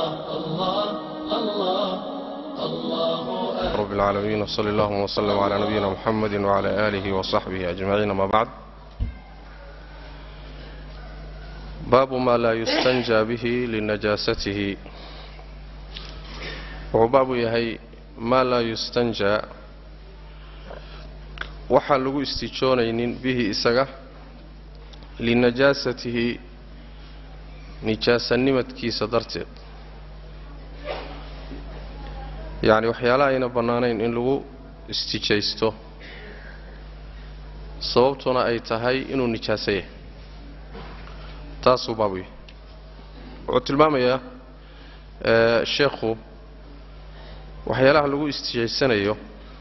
رب العالمين وصلى اللهم وسلم على نبينا محمد وعلى آله وصحبه أجمعين ما بعد باب ما لا يستنجى به لنجاسته وباب يهي ما لا يستنجى waxaan lagu istijoonaynin bihi isaga linajaasatihi nijaasanimadkiisa darteed yacni waxyaalaha ayna bannaanayn in lagu istijaysto sababtuna ay tahay inuu nijaaso yahay taasuu baabu yahay wuxuu tilmaamayaa sheekhu waxyaalaha lagu istijaysanayo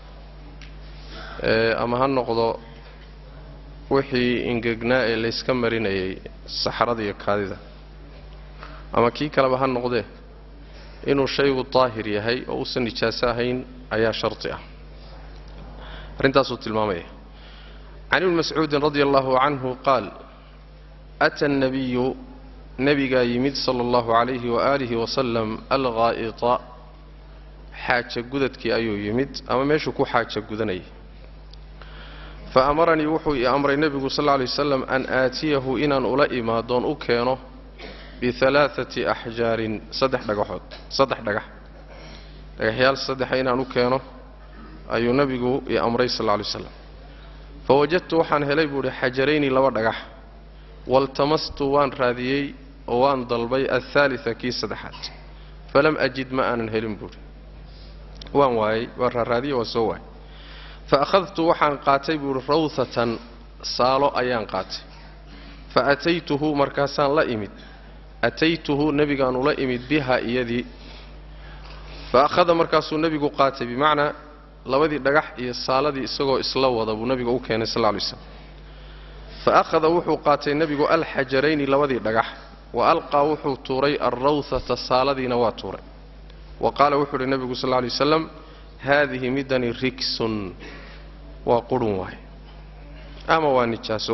ama ha noqdo wixii ingegnaa ee layska marinayay saxrada iyo kaadida ama kii kaleba ha noqdee inuu shaygu daahir yahay oo uusan nijaaso ahayn ayaa shardi ah arrintaasuu tilmaamaya can ibni mascuudin radia allahu canhu qaal ata annabiyu nebigaa yimid sala allahu calayhi waaalihi wasalam alghaa'ita xaaja gudadkii ayuu yimid ama meeshuu ku xaaja gudanayay fa amaranii wuxuu ii amray nebigu sal lla lay wasalam an aatiyahu inaan ula imaadoon u keeno bialaaati axjaarin saddex dhagaxood saddex dhagax dhagaxyaal saddexa inaan u keeno ayuu nebigu ii amray sal lla lay waslam fa wajadtu waxaan helay buu idhi xajarayni laba dhagax waltamastu waan raadiyey oo waan dalbay alhaalita kii saddexaad falam ajid ma aanan helin buuhi waan waayey waan raaraadiyey waan soo waayey fa akhadtu waxaan qaatay buuhi rawhatan saalo ayaan qaatay fa ataytuhu markaasaan la imid ataytuhu nebigaan ula imid biha iyadii fa akhada markaasuu nebigu qaatay bimacnaa labadii dhagax iyo saaladii isagoo isla wada buu nebiga u keenay sal lla lay slam fa akhada wuxuu qaatay nebigu alxajarayni labadii dhagax wa alqaa wuxuu tuuray alrawhata saaladiina waa tuuray wa qaala wuxuu uhi nebigu sal lla lay wasalam haadihi midani rigsun waa qurun waay ama waa nijaaso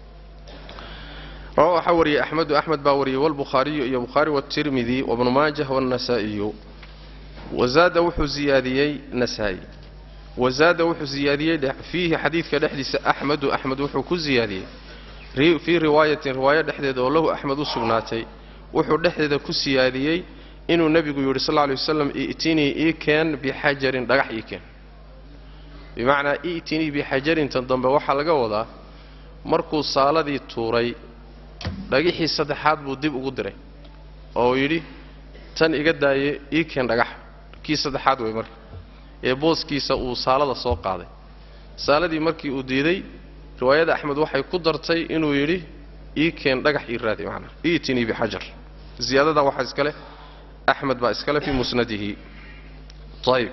rawa waxaa wariyey axmedu axmed baa wariyey walbukhaariyu iyo bukhaari watirmidi wabnu maajah wannasaa'iyu wazaada wuxuu ziyaadiyey nasaa'i wazaada wuxuu ziyaadiyey fiihi xadiidka dhexdiisa axmedu axmed wuxuu ku ziyaadiyey fii riwaayatin riwaayo dhexdeeda oo lahu axmed u sugnaatay wuxuu dhexdeeda ku siyaadiyey inuu nebigu yidhi sal lla lay wasalam i'tinii ii keen bixajarin dhagax ii keen bimacnaa i'tinii bixajarintan dambe waxaa laga wadaa markuu saaladii tuuray dhagixii saddexaad buu dib ugu diray oo yidhi tan iga daaye ii keen dhagax kii saddexaad wey marka ee booskiisa uu saalada soo qaaday saaladii markii uu diiday riwaayada axmed waxay ku dartay inuu yidhi ii keen dhagax ii raadi macnaa i'tinii bixajar ziyaadadaa waxaa iska leh axmed baa iskale fii musnadihi ayib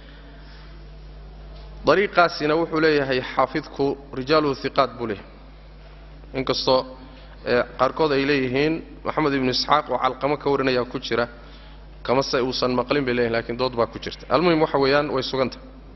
dariiqaasina wuxuu leeyahay xaafidku rijaaluhu hiqaat buu leeyahay inkastoo qaarkood ay leeyihiin maxamed ibnu isxaaq oo calqamo ka warinayaa ku jira kamase uusan maqlin bay leeyihin lakiin dood baa ku jirta almuhim waxa weeyaan way suganta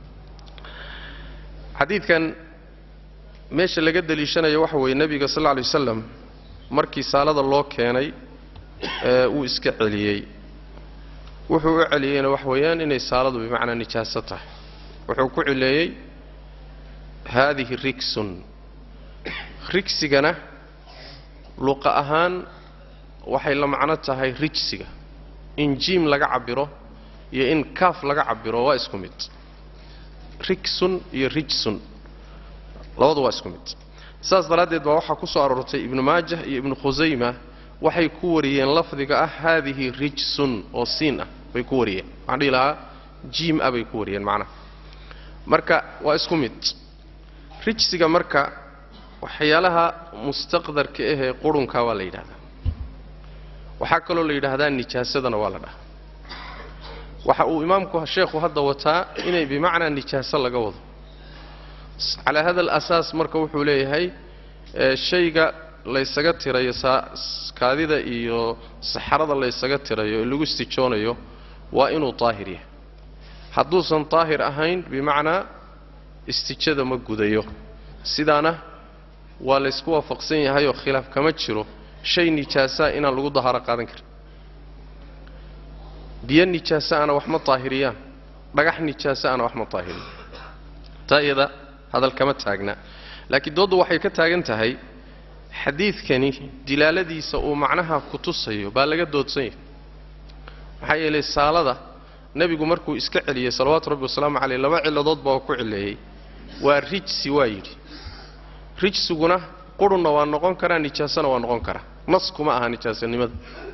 xadiidkan meesha laga deliishanayo waxa weeye nebiga sal lla lay wasalam markii saalada loo keenay wuu iska celiyey wuxuu u celiyeyna wax weeyaan inay saaladu bimacnaa nijaaso tahay wuxuu ku cileeyey haadihi rigsun rigsigana luqa ahaan waxay la macno tahay rijsiga in jiim laga cabiro iyo in kaaf laga cabiro waa isku mid rigsun iyo rijsun labadu waa isku mid saas daraaddeed baa waxaa ku soo aroortay ibnu maajah iyo ibnu khusayma waxay ku wariyeen lafdiga ah haadihi rijsun oo siin ah bay ku wariyeen waxaan dhihi lahaa jiim ah bay ku wariyeen macnaha marka waa isku mid rijsiga marka waxyaalaha mustaqdarka ahee qurunka waa la yidhahdaa waxaa kaloo la yidhaahdaa nijaasadana waa la dhahaa waxa uu imaamku sheekhu hadda wataa inay bimacnaa nijaaso laga wado calaa hada alasaas marka wuxuu leeyahay shayga laysaga tirayo kaadida iyo saxarada laysaga tirayo ee lagu istijoonayo waa inuu daahir yahay hadduusan daahir ahayn bimacnaa istijada ma gudayo sidaana waa laysku waafaqsan yahayoo khilaaf kama jiro shay nijaasaa inaan lagu dahaaro qaadan karin biyo nijaaso ana wax ma daahiriyaan dhagax nijaaso ana wax ma daahiriyan taa iyada hadal kama taagna laakiin dooddu waxay ka taagan tahay xadiidkani dilaaladiisa uu macnaha ku tusayo baa laga doodsan yahay maxaa yeelay saalada nebigu markuu iska celiyey salawaatu rabbi wasalaamu caleyh laba cilladood baa ku cileeyey waa rijsi waa yidhi rijsiguna qurunna waa noqon karaa nijaasona waa noqon karaa nas kuma aha nijaasanimada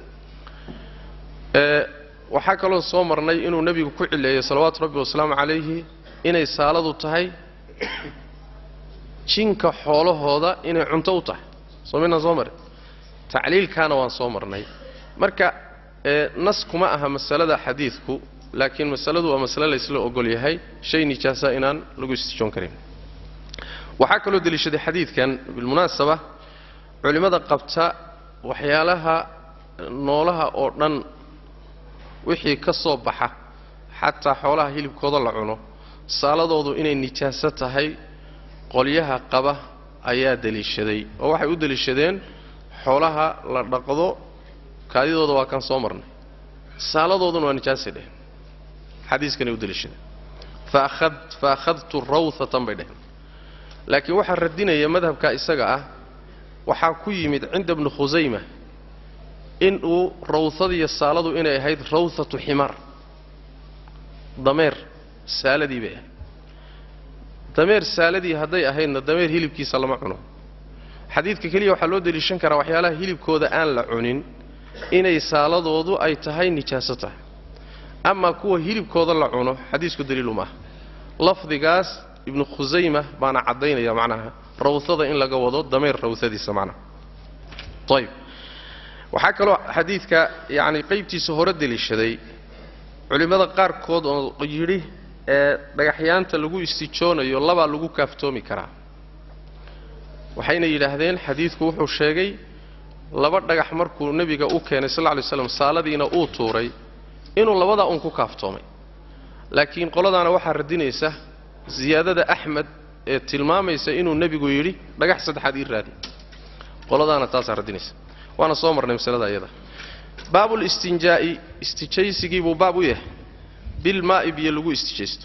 ee waxaa kaloo soo marnay inuu nebigu ku cileeyey salawaatu rabbi wasalaamu calayhi inay saaladu tahay jinka xoolahooda inay cunto u tahay soo midnaan soo marin tacliilkaana waan soo marnay marka ee nas kuma aha masalada xadiidku laakiin masaladu waa masale laysla ogol yahay shay nijaasa inaan lagu istijoon karin waxaa kaloo deliishaday xadiidkan bilmunaasaba culimmada qabta waxyaalaha noolaha oo dhan wixii ka soo baxa xataa xoolaha hilibkooda la cuno saaladoodu inay nijaaso tahay qolyaha qaba ayaa deliishaday oo waxay u deliishadeen xoolaha la dhaqdo kaadidooda waa kan soo marnay saaladooduna waa nijaasay dheheen xadiiskanay u deliishadeen fa akhadtu rawhatan bay dheheen laakiin waxaa radinaya madhabka isaga ah waxaa ku yimid cinda bni khusayma inuu rawhadiiyo saaladu inay ahayd rawhatu ximaar dameer saaladii bay ahayd dameer saaladii hadday ahaydna dameer hilibkiisa lama cuno xadiidka keliya waxaa loo deliishan karaa waxyaalaha hilibkooda aan la cunin inay saaladoodu ay tahay nijaaso tahay amaa kuwa hilibkooda la cuno xadiisku daliilu maaha lafdigaas ibnu khusayma baana caddaynaya macnaha rawhada in laga wado dameer rawhadiisa macnaha ayb waxaa kaloo xadiidka yacni qaybtiisa hore deliishaday culimmada qaarkood oo yidhi ee dhagaxyaanta lagu istijoonayo labaa lagu kaaftoomi karaa waxayna yidhaahdeen xadiidku wuxuu sheegay laba dhagax markuu nebiga u keenay sal lla lay slam saaladiina uu tuuray inuu labadaa uun ku kaaftoomay laakiin qoladaana waxaa radinaysa siyaadada axmed ee tilmaamaysa inuu nebigu yidhi dhagax saddexaad ii raadi qoladaana taasaa radinaysa waana soo marnay masalada iyada baabul istinjaa'i istijaysigii buu baab u yahay bilmaa'i biyo lagu istijaysto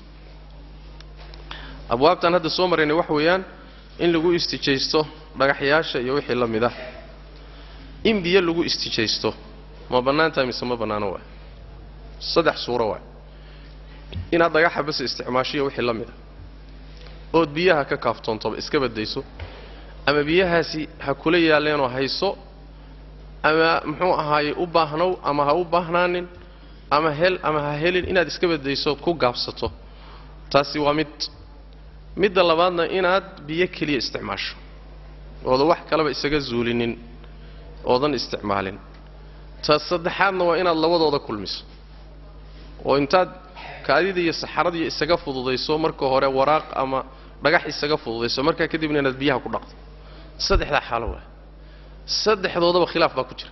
abwaabtaan hadda soo maraynay wax weeyaan in lagu istijaysto dhagaxyaasha iyo wixii la mid ah in biyo lagu istijaysto ma bannaan tahay mise ma bannaano waay saddex suuro waay inaad dhagaxa bas isticmaashiyo wixii la mid ah ood biyaha ka kaaftoontoba iska baddayso ama biyahaasi ha kula yaalleenoo hayso ama muxuu ahaaye u baahnow ama ha u baahnaanin ama hel ama ha helin inaad iska baddaysood ku gaabsato taasi waa mid midda labaadna inaad biyo keliya isticmaasho oodan wax kaleba isaga zuulinin oodan isticmaalin ta saddexaadna waa inaad labadooda kulmiso oo intaad kaadida iyo saxaradiiyo isaga fududayso marka hore waraaq ama dhagax isaga fududayso markaa kadibna inaad biyaha ku dhaqdo saddexdaa xaalo waa saddexdoodaba khilaaf baa ku jira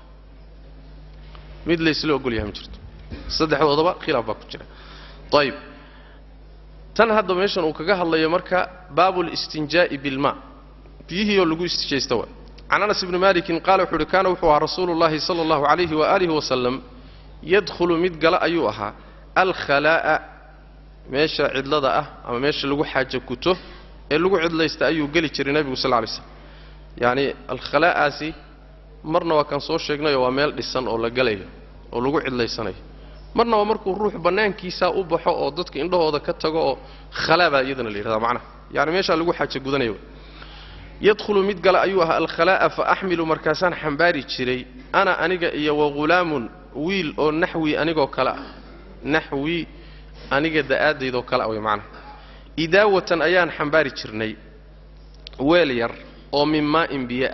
mid laysla ogol yahay ma jirto saddexdoodaba khilaaf baa ku jira ayib tan hadda meeshan uu kaga hadlayo marka baabu listinjaa'i bilmaa biyihii oo lagu istijaysta waa can anas ibni malikin qaala wuxuu uhi kaana wuxuu ahaa rasuulu llahi sala allahu calayhi waaalihi wasalam yadkhulu mid gala ayuu ahaa alkhalaa'a meesha cidlada ah ama meesha lagu xaajo guto ee lagu cidlaysta ayuu geli jiray nebigu sal lay slam yacni alkhalaa'aasi marna waa kaan soo sheegnayoo waa meel dhisan oo la galayo oo lagu cidlaysanayo marna waa markuu ruux bannaankiisaa u baxo oo dadka indhahooda ka tago oo khalaa baa iyadana la yidhahdaa macnaha yacni meeshaa lagu xaajo gudanayo yadkhulu mid gala ayuu ahaa alkhalaa'a fa axmilu markaasaan xambaari jiray ana aniga iyo wa ghulaamun wiil oo naxwi anigoo kale ah naxwi aniga da'aadaydoo kale ah way macnaha idaawatan ayaan xambaari jirnay weel yar oo min maa'in biyo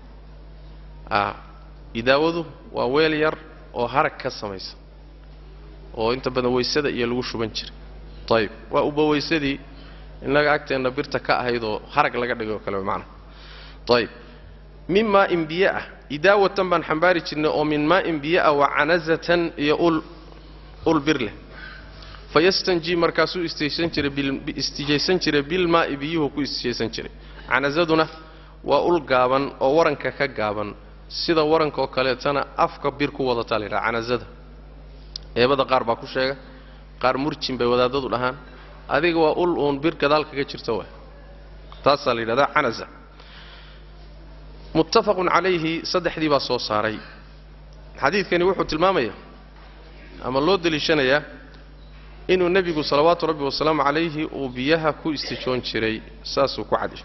ah idaawadu waa weel yar oo harag ka samaysan oo inta badan waysada iyo lagu shuban jiray ayib waa uba weysadii innaga agteenna birta ka ahayd oo harag laga dhigay oo kale macnaha ayib min maa'in biyo ah idaawatan baan xambaari jirnay oo min maa'in biyo ah wa canazatan iyo ul ul bir leh fayastanji markaasuu istijaysan jiray istijaysan jiray bilmaa'i biyuhu ku istijaysan jiray canazaduna waa ul gaaban oo waranka ka gaaban sida warankaoo kaleetana afka bir ku wadataa la yidhaha canazada eebada qaar baa ku sheega qaar murjin bay wadaadadu dhahaan adiga waa ul uun bir gadaal kaga jirta wa taasaa la yidhahdaa canaza muttafaqun calayhi saddexdii baa soo saaray xadiidkani wuxuu tilmaamaya ama loo deliishanayaa inuu nebigu salawaatu rabbi wasalaamu calayhi uu biyaha ku istijoon jiray saasuu ku cadi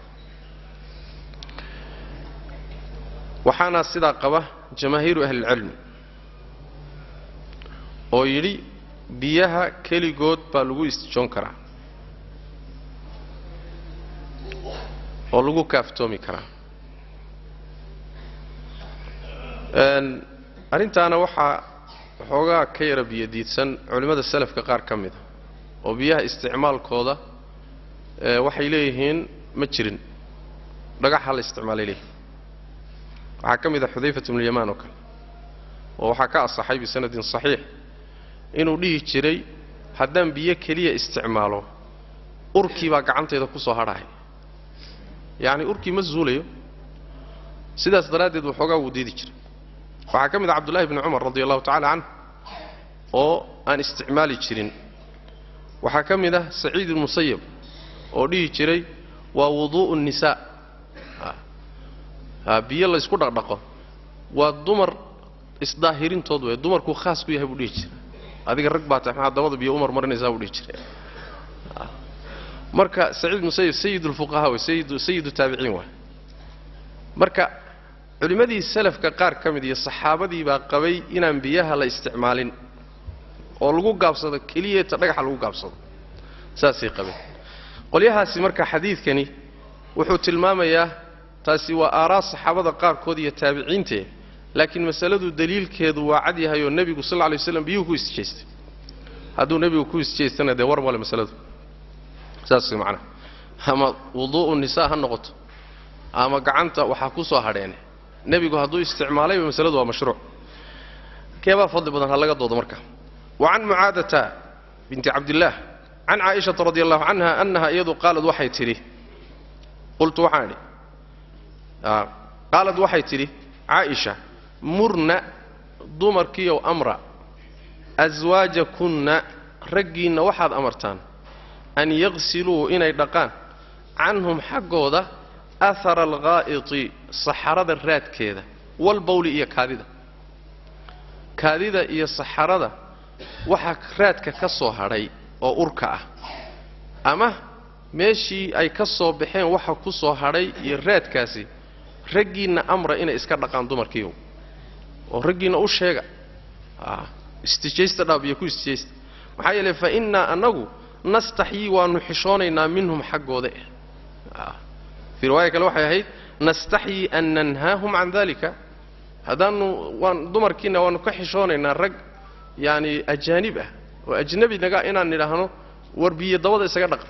waxaana sidaa qaba jamaahiiru ahlilcilmi oo yidhi biyaha keligood baa lagu istijoon karaa oo lagu kaaftoomi karaa arrintaana waxaa waxoogaa ka yara biyodiidsan culimmada salafka qaar ka mida oo biyaha isticmaalkooda waxay leeyihiin ma jirin dhagaxa la isticmaalay leeyihin waxaa ka mid a xudayfat bnulyamaan oo kale oo waxaa ka asaxay bisanadin saxiix inuu dhihi jiray haddaan biyo keliya isticmaalo urkii baa gacantayda ku soo hadhahay yacni urkii ma zuulayo sidaas daraaddeed waxoogaa wuu diidi jiray waxaa ka mid a cabdullahi bni cumar radi allahu tacala canh oo aan isticmaali jirin waxaa ka mid ah saciid ilmusayab oo dhihi jiray waa wuduu'u nnisaa biyo laysku dhaqdhaqo waa dumar isdaahirintood wey dumarkuu khaas ku yahay buu dhihi jiray adiga rag baa tahay maxaa dabada biyo umar marinaysaa buu dhihi jiray marka saciid musayib sayid ulfuqahaa wey sayidu taabiciin waay marka culimmadii salafka qaar ka mid iyo saxaabadii baa qabay inaan biyaha la isticmaalin oo lagu gaabsado keliyeeta dhagaxa lagu gaabsado saasay qabeen qolyahaasi marka xadiidkani wuxuu tilmaamayaa taasi waa aaraa saxaabada qaarkood iyo taabiciintee laakiin masaladu daliilkeedu waa cad yahay oo nebigu sal lay waslam biyuhu ku isjeestay hadduu nebigu ku isjeestana dee war male masaladu saas macnaha ama wuduu'u nisaa ha noqoto ama gacanta waxaa ku soo hadheene nebigu hadduu isticmaalayba masaladu waa mashruuc keebaa fadli badan ha laga doodo marka wa can mucaadata binti cabdillaah can caaishata radi allahu canha annaha iyadu qaalad waxay tidhi qultu waxaan idhi qaalad waxay tidhi caaisha murna dumarkiiow amra aswaajakunna raggiinna waxaad amartaan an yaqsiluu inay dhaqaan canhum xaggooda ahara alghaa'iti saxarada raadkeeda walbawli iyo kaadida kaadida iyo saxarada waxa raadka ka soo hadhay oo urka ah ama meeshii ay ka soo baxeen waxa ku soo hadhay iyo raadkaasi raggiinna amra inay iska dhaqaan dumarkiiyow oo raggiinna u sheega istijaysta dhaab iyo ku istijaysta maxaa yeelay fa innaa annagu nastaxyii waannu xishoonaynaa minhum xaggooda eh fii riwaaya kale waxay ahayd nastaxyii an nanhaahum can dalika haddaannu waan dumarkiinna waannu ka xishoonaynaa rag yacani ajaanib ah oo ajnabi naga inaan nidhaahno war biyo dabada isaga dhaqa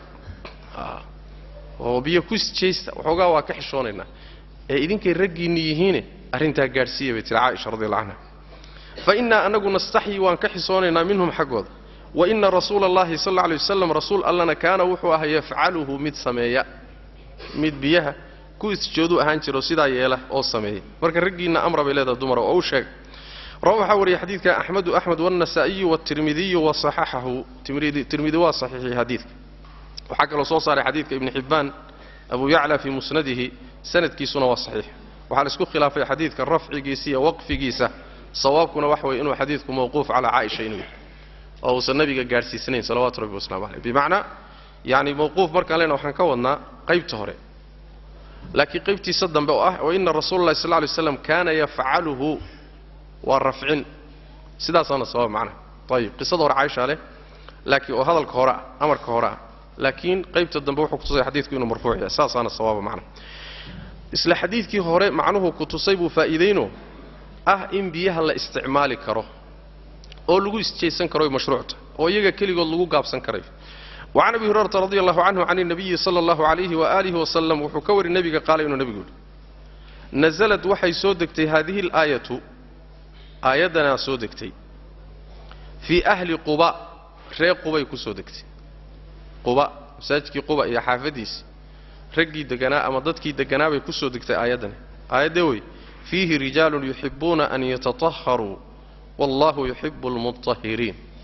oo biyo ku isjaysta waxoogaa waa ka xishoonaynaa ee idinkay raggiinni yihiine arrintaa gaadhsiiya bay tihi caaisha radi allah canha fa innaa annagu nastaxyii waan ka xishoonaynaa minhum xaggooda wa inna rasuula allahi sal alla alay wasalam rasuul allana kaana wuxuu ahaa yafcaluhu mid sameeya mid biyaha ku isjoodu ahaan jiro sidaa yeela oo sameeya marka raggiinna amra bay leedahay dumara oo u sheega rawa waxaa wariyay xadiidka axmedu axmed wاlnasaa'iyu wاtirmidiyu waصaxaxahu tirmidi waa saxiixiyey xadiidka waxaa kaloo soo saaray xadiidka ibni xibbaan abu yacla fii musnadihi sanadkiisuna waa saxiix waxaa la isku khilaafay xadiidka rafcigiisa iyo waqfigiisa sawaabkuna waxa weye inuu xadiidku mawquuf calaa caaisha inuu yahay oo uusan nabiga gaadhsiisanayn salawatu rabbi waslamu caleyh bimacnaa yani mawquuf markaan lena waxaan ka wadnaa qaybta hore laakiin qaybtiisa dambe oo ah wa ina rasuula llahi sal ly slam kaana yafcaluhu waa rafcin sidaasaana sabab macnaha ayib qisada hore caaisha leh laakiin oo hadalka hore ah amarka hore ah laakiin qaybta dambe wuxuu kutusay xadiidku inuu marfuuc yahay saasaana sawaaba macnaha isla xadiidkii hore macnuhu ku tusay buu faa'iidayno ah in biyaha la isticmaali karo oo lagu isjaysan karo mashruucta oo iyaga keligood lagu gaabsan karayo wacan abi hurayrata radi allahu canhu can nabiyi sala allahu calayhi waaalihi wasalam wuxuu ka wari nebiga qaala inuu nebigu yidhi nasalad waxay soo degtay haadihi alaayatu aayaddanaa soo degtay fii ahli quba ree qubay ku soo degtay quba masaajidkii quba iyo xaafaddiisi raggii deganaa ama dadkii deganaa bay ku soo degtay aayaddani aayaddee wey fiihi rijaalun yuxibuuna an yatatahharuu wallahu yuxibu almutahhiriin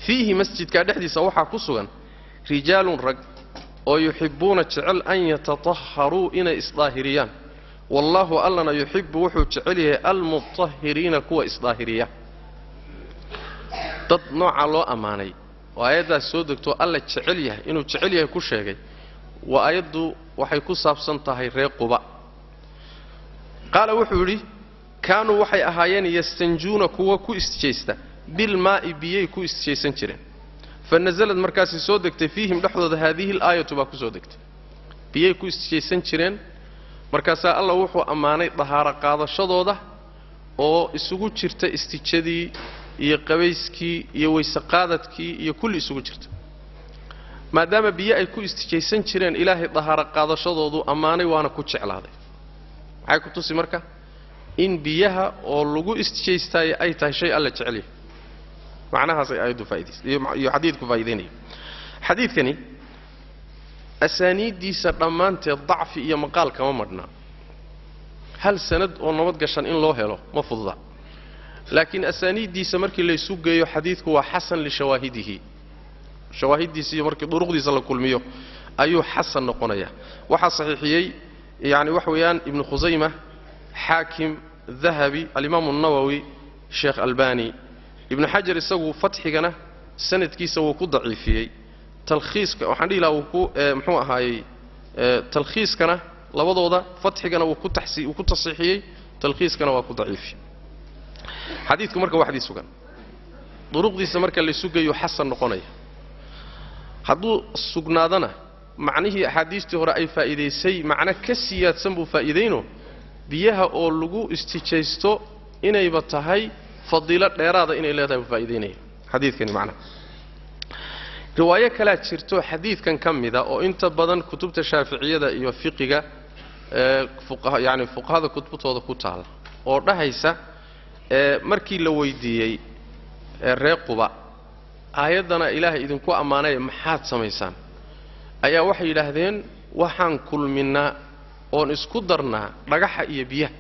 fiihi masjidkaa dhexdiisa waxaa ku sugan rijaalun rag oo yuxibbuuna jecel an yatatahharuu inay isdaahiriyaan wallaahu allana yuxibbu wuxuu jecel yahay almutahhiriina kuwa isdaahiriya dad noocaa loo ammaanay oo aayaddaas soo degtoo alla jecel yahay inuu jecel yahay ku sheegay waa aayaddu waxay ku saabsan tahay reer quba qaala wuxuu yidhi kaanuu waxay ahaayeen yastanjuuna kuwa ku isjaysta bilmaa'i biyay ku isjaysan jireen fa nasalad markaasi soo degtay fiihim dhexdooda haadihi alaayatu baa ku soo degtay biyay ku isjaysan jireen markaasaa alla wuxuu ammaanay dahaaro qaadashadooda oo isugu jirta istijadii iyo qabayskii iyo weyseqaadadkii iyo kulli isugu jirta maadaama biyo ay ku istijaysan jireen ilaahay dahaaro qaadashadoodu ammaanay waana ku jeclaaday maxay ku tusi marka in biyaha oo lagu istijaystaayo ay tahay shay alla jecel yahay macnahaasay aayaddu faaidays iyo xadiidku faa'idaynaya xadiidkani asaaniiddiisa dhammaanteed dacfi iyo maqaal kama madhnaa hal sanad oo nabad gashan in loo helo ma fududa laakiin asaaniiddiisa markii laysu geeyo xadiidku waa xasan lishawaahidihi shawaahiddiisa iyo markii duruqdiisa la kulmiyo ayuu xasan noqonaya waxaa saxiixiyey yacni wax weeyaan ibnu khusayma xaakim dahabi alimaamu nawowi sheekh albani ibnu xajar isagu fatxigana sanadkiisa wuu ku daciifiyey talkhiiska waxaan dhihi lahaa wuu ku muxuu ahaayey talkhiiskana labadooda fatxigana wuu ku taxsi wuu ku tasiixiyey talkhiiskana waa ku daciifiyey xadiidku marka waxdii sugan duruqdiisa marka laysu geeyo xasan noqonaya hadduu sugnaadana macnihii axaadiistii hore ay faa'iidaysay macno ka siyaadsan buu faa'iidayno biyaha oo lagu istijaysto inayba tahay fadiilo dheeraada inay leedahay buu faa'iidaynaya xadiidkani macnaha riwaayo kalaa jirto xadiidkan ka mida oo inta badan kutubta shaaficiyada iyo fiqiga ee fuqaha yacni fuqahada kutubtooda ku taala oo dhahaysa ee markii la weydiiyey ee reer quba aayaddana ilaahay idinku ammaanaya maxaad samaysaan ayaa waxay yidhaahdeen waxaan kulminnaa oon isku darnaa dhagaxa iyo biyaha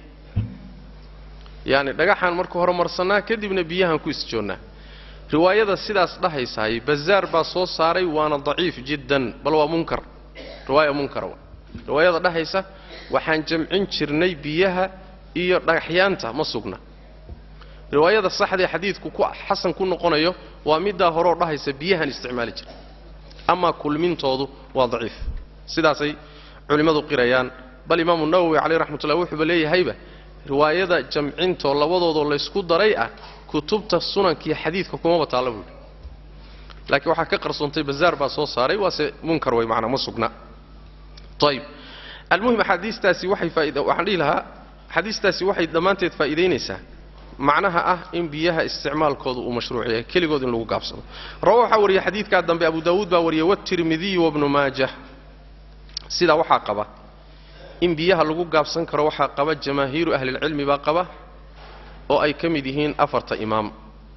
yacni dhagaxaan marka hore marsannaa kadibna biyahaan ku isjoonnaa riwaayada sidaas dhahaysaay bazaar baa soo saaray waana daciif jiddan bal waa munkar riwaaya munkara wa riwaayada dhahaysa waxaan jamcin jirnay biyaha iyo dhagaxyaanta ma sugna riwaayada saxdaee xadiidku ku xasan ku noqonayo waa middaa horeoo dhahaysa biyahaan isticmaali jira amaa kulmintoodu waa daciif sidaasay culimmadu qirayaan bal imaamu nawowi caleyh raxmatullah wuxuuba leeyahayba riwaayada jamcintoo labadoodoo laysku daray ah kutubta sunankiiyo xadiidka kumaba taalla buuhi laakiin waxaa ka qarsoontay bazaar baa soo saaray waase munkar way macnaa ma sugna ayib almuhim axaadiistaasi waxay faaid waxaan dhihi lahaa axaadiistaasi waxay dhammaanteed faa'iidaynaysaa macnaha ah in biyaha isticmaalkooda uu mashruuc yahay keligood in lagu gaabsado rawa waxaa wariyey xadiidkaa dambe abu daawuud baa wariyey watirmidiyu wabnu maajah sidaa waxaa qaba in biyaha lagu gaabsan karo waxaa qaba jamaahiiru ahlilcilmi baa qaba oo ay ka mid yihiin afarta imaam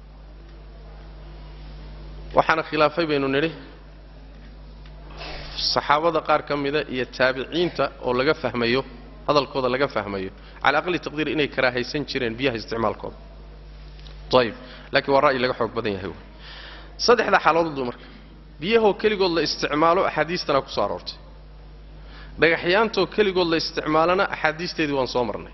waxaana khilaafay baynu nidhi saxaabada qaar ka mida iyo taabiciinta oo laga fahmayo hadalkooda laga fahmayo cala aqli taqdiir inay karaahaysan jireen biyaha isticmaalkooda ayib laakiin waa ra'yi laga xoog badan yahay saddexda xaaladood marka biyahoo keligood la isticmaalo axaadiistana ku soo aroortay dhagaxyaantoo keligood la isticmaalana axaadiisteedii waan soo marnay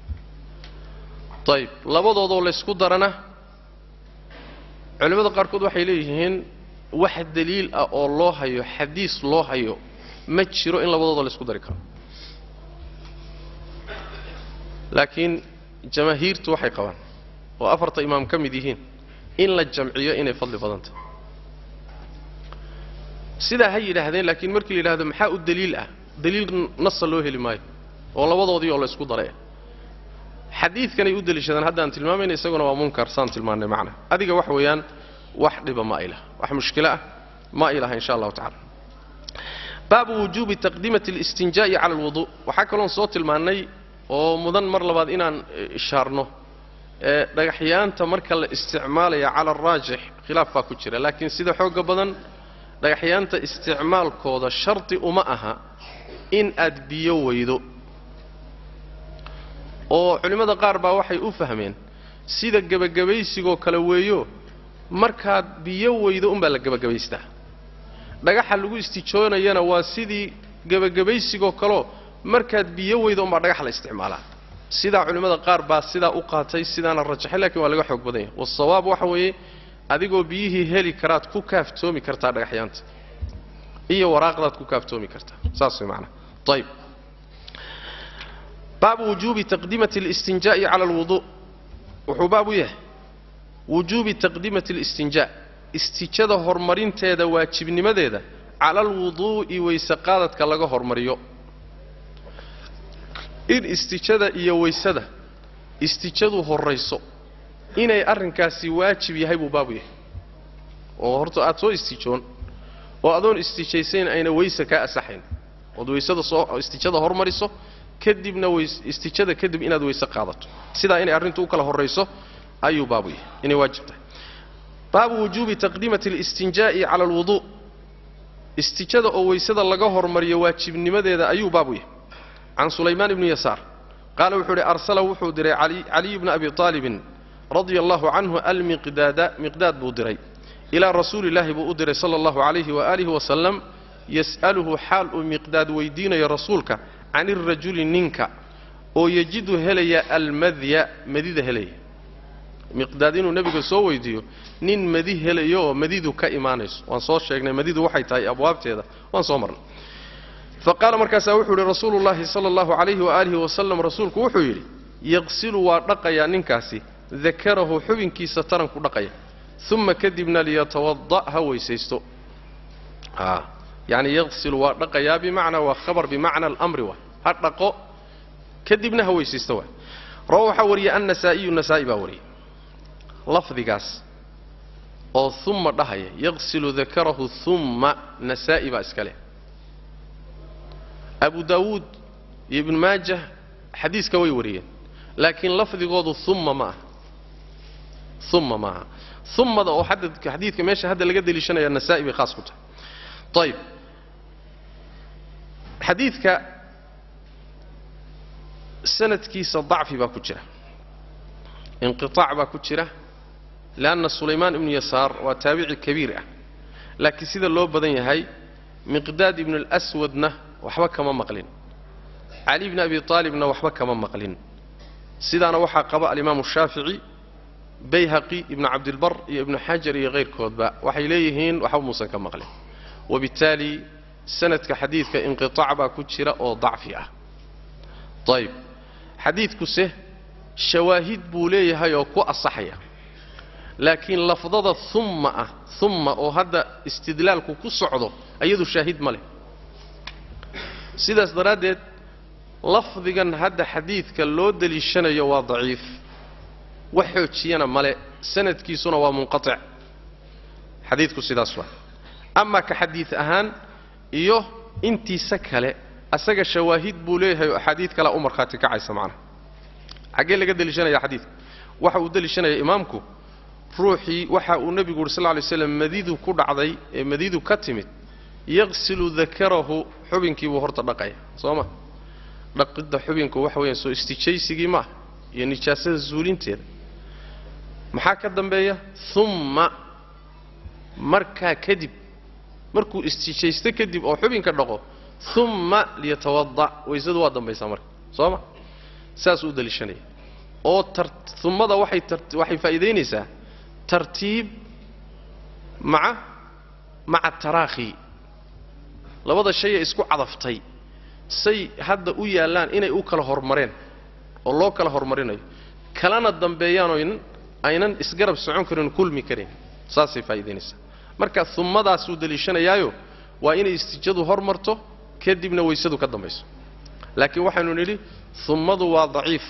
ayib labadoodoo laysku darana culimmada qaarkood waxay leeyihiin wax daliil ah oo loo hayo xadiis loo hayo ma jiro in labadooda laysku dari karo laakiin jamaahiirtu waxay qabaan oo afarta imaam ka mid yihiin in la jamciyo inay fadli badan tahay sidaa ha yidhaahdeen laakiin markii la yidhahdo maxaa u daliil ah daliil nasa loo heli maayo oo labadoodii oo laysku daray ah xadiidkanay u deliishadaan haddaan tilmaamayna isaguna waa munkar saan tilmaannay macna adiga wax weeyaan wax dhiba ma ay laha wax mushkilo ah ma ay laha insha allahu tacala baabu wujuubi taqdiimati اlistinjaa'i cala alwudu waxaa kaloon soo tilmaannay oo mudan mar labaad inaan ishaarno ee dhagaxyaanta marka la isticmaalaya cala araajix khilaaf baa ku jira laakiin sida xooga badan dhagaxyaanta isticmaalkooda shardi uma aha in aad biyo weydo oo culimmada qaar baa waxay u fahmeen sida gebagabaysigoo kale weeyo markaad biyo weydo unbaa la gebagabaystaa dhagaxa lagu istijoonayana waa sidii gebagabaysigoo kaleo markaad biyo weydo unbaa dhagax la isticmaalaa sidaa culimmada qaar baa sidaa u qaatay sidaana rajaxay lakiin waa laga xoog badan yahay wasawaab waxa weeye adigoo biyihii heli karaad ku kaaftoomi kartaa dhagaxyaanta iyo waraaqdaad ku kaaftoomi kartaa saas way macnaha ayb baabu wujuubi taqdimati اlistinjaa'i cala alwudu wuxuu baab u yahay wujuubi taqdimati اlistinjaa istijada horumarinteeda waajibnimadeeda cala alwuduu'i weyseqaadadka laga hormariyo in istijada iyo weysada istijadu horrayso inay arrinkaasi waajib yahay buu baabu yahay oo horta aad soo istijoon oo adoon istijaysayn ayna weyse kaa asaxayn ood weysada soo istijada hormariso kadibna weys istijada kadib inaad weyse qaadato sidaa inay arrintu u kala horrayso ayuu baabu yahay inay waajib tahay baabu wujuubi taqdiimati اlistinjaa'i cala alwuduu istijada oo weysada laga hormariyo waajibnimadeeda ayuu baabu yahay can sulaymaan ibni yasaar qaala wuxuu uhi arsala wuxuu diray caliy bna abi aalibin radia allahu canhu almiqdaada miqdaad buu diray ilaa rasuuli illaahi buu u diray sala allahu calayhi waaalihi wasalam yas'aluhu xaal uu miqdaad weydiinayo rasuulka can irajuli ninka oo yejidu helaya almadya madida helaya miqdaad inuu nebiga soo weydiiyo nin madi helayo oo madidu ka imaanayso waan soo sheegnay madidu waxay tahay abwaabteeda waan soo marnay fa qaala markaasaa wuxuu yidhi rasuulu llaahi sala allahu calayhi waaalihi wasalam rasuulku wuxuu yidhi yaqsilu waa dhaqayaa ninkaasi dakarahu xubinkiisa taranku dhaqaya uma kadibna liyatawada' ha weysaysto yani yaqsilu waa dhaqayaa bimacnaa waa khabar bimacna alamri waay ha dhaqo kadibna ha weysaysto waay rawa waxaa wariyay annasaa'iyu nasaa'i baa wariyay lafdigaas oo uma dhahaya yaqsilu dakarahu uma nasaa'i baa iska leh abu daawuud iyo ibnu maajah xadiiska way wariyeen laakiin lafdigoodu uma ma aha uma maaha umada oo xadiidka meesha hadda laga deliishanaya nasaa'i bay khaas ku tahay ayib xadiidka sanadkiisa dacfi baa ku jira inqiطaac baa ku jira leanna sulaymaan ibnu yasaar waa taabici kabiir ah laakiin sida loo badan yahay miqdaad ibnu اlswadna waxba kama maqlin cali bni abi aalibna waxba kama maqlin sidaana waxaa qaba alimaamu shaafici bayhaqi ibnu cabdilbar iyo ibnu xajar iyo kayrkoodba waxay leeyihiin waxba muusan ka maqlin wabittaali sanadka xadiidka inqiطaac baa ku jira oo dacfi ah ayib xadiidkuse shawaahid buu leeyahay oo ku asaxaya laakiin lafdada umma ah umma oo hadda istidlaalku ku socdo iyadu shaahid ma leh sidaas daraaddeed lafdigan hadda xadiidka loo deliishanayo waa daciif wax xoojiyana male sanadkiisuna waa munqatic xadiidku sidaas waa amaa ka xadiid ahaan iyo intiisa kale asaga shawaahid buu leeyahay oo axaadiid kalea u markhaati kacaysa macnaha xaggee laga deliishanaya xadiidka waxa uu deliishanaya imaamku ruuxii waxa uu nebigu yuri sal lla lay slam madidu ku dhacday ee madidu ka timid yaqsilu dakarahu xubinkiibuu horta dhaqaya soo ma dhaqidda xubinku waxa weeyaan soo istijaysigii maaha iyo nijaasada zuulinteeda maxaa ka dambeeya umma markaa kadib markuu istijaysto kadib oo xubinka dhaqo umma liyatawada' waysadu waa dambaysaa marka soo ma saasuu u daliishanaya oo ummada waxay waxay faa'iidaynaysaa tartiib maca maca taraakhi labada shayee isku cadaftay say hadda u yaallaan inay u kala hormareen oo loo kala hormarinayo kalana dambeeyaanoo aynan isgarab socon karin kulmi karin saasay faa'iidaynaysaa marka ummadaasuu deliishanayaayo waa inay istijadu hormarto kadibna weysadu ka dambayso laakiin waxaynu nidhi ummadu waa daciif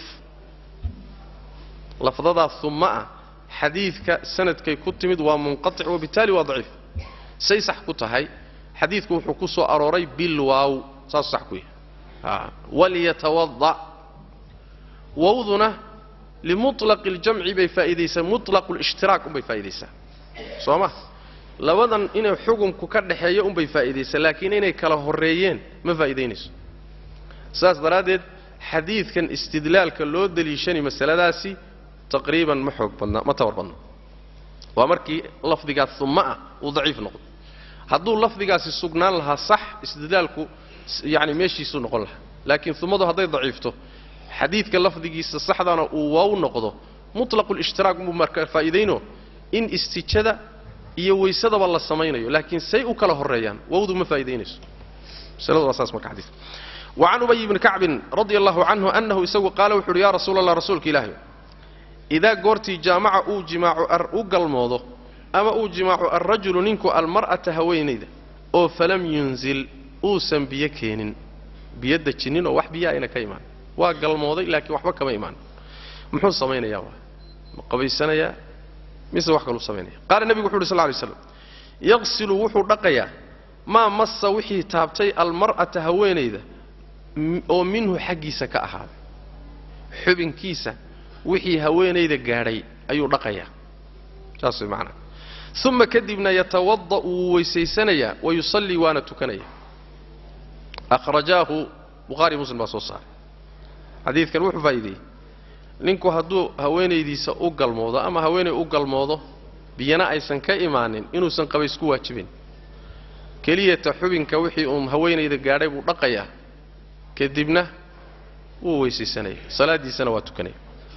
lafdadaa umma ah xadiidka sanadkay ku timid waa munqatic wabittaali waa daciif say sax ku tahay xadiidku wuxuu ku soo arooray bilwaaw saasuu sax ku yahay walyatawada wawduna limuطlaqi اljamci bay faa'iidaysaa muطlaqu اlishtiraak unbay faa'iidaysaa soo ma labadan inay xukumku ka dhaxeeyo unbay faa'iidaysaa laakiin inay kala horreeyeen ma faa'iidaynayso saas daraaddeed xadiidkan istidlaalka loo deliishanay masaladaasi taqriiban ma xoog badna ma tabar badna waa markii lafdigaas uma ah uu daciif noqdo hadduu lafdigaasi sugnaan lahaa sax istidlaalku yani meeshiisuu noqon lahaa laakiin umadu hadday daciifto xadiidka lafdigiisa saxdana uu waaw noqdo mutlaqulishhtiraak buu marka faa'iidayno in istijada iyo weysadaba la samaynayo laakiin say u kala horreeyaan wawdu ma faa'idaynayso masaladu waa saas marka xadiidka وعن أبي بن كعب رضي الله عنه أنه إساgu قال وxu uhi يا رsuuل الله رasuulka ilaahi إidaa goortii jaamaca uu jimaaco u galmoodo ama uu jimaaco الrajulu ninku almar'ata haweenayda oo falam yunzil uusan biyo keenin biyo dejinin oo wax biyo ayna ka imaan waa galmooday laakiin waxba kama imaan muxuu samaynayaa waa ma qabaysanayaa mise wax kaluu samaynaya qaala nebigu wuxu uhi sl ly slam yaqsilu wuxuu dhaqayaa maa massa wixii taabtay almar'ata haweenayda oo minhu xaggiisa ka ahaaday xubinkiisa wixii haweenayda gaadhay ayuu dhaqayaa saas way macnaa uma kadibna yatawada' wuu weysaysanayaa wa yusallii waana tukanaya akhrajaahu bukhaari muslim baa soo saaray xadiidkan wuxuu faa'iideeyey ninku hadduu haweenaydiisa u galmoodo ama haweenay u galmoodo biyana aysan ka imaanin inuusan qabays ku waajibin keliyata xubinka wixii uun haweenayda gaadhay buu dhaqayaa kadibna wuu weysaysanaya salaaddiisana waa tukanaya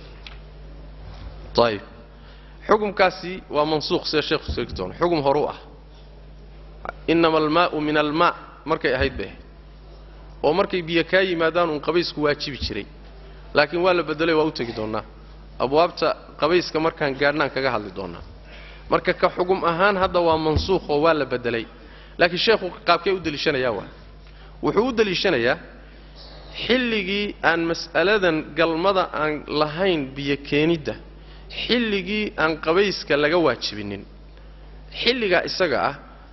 ayib xukumkaasi waa mansuuq sida sheekhu sheegi doono xugum horu ah innama almaa'u min almaa markay ahayd bay ahayd oo markay biyo kaa yimaadaan uun qabaysku waajibi jiray laakiin waa la bedelay waa u tegi doonnaa abwaabta qabayska markaan gaadhnaan kaga hadli doonnaa marka ka xugum ahaan hadda waa mansuuq oo waa la bedelay laakiin sheekhu qaabkee u deliishanayaa waa wuxuu u deliishanayaa xilligii aan mas'aladan galmada aan lahayn biyo keenidda xilligii aan qabayska laga waajibinin xilligaa isaga ah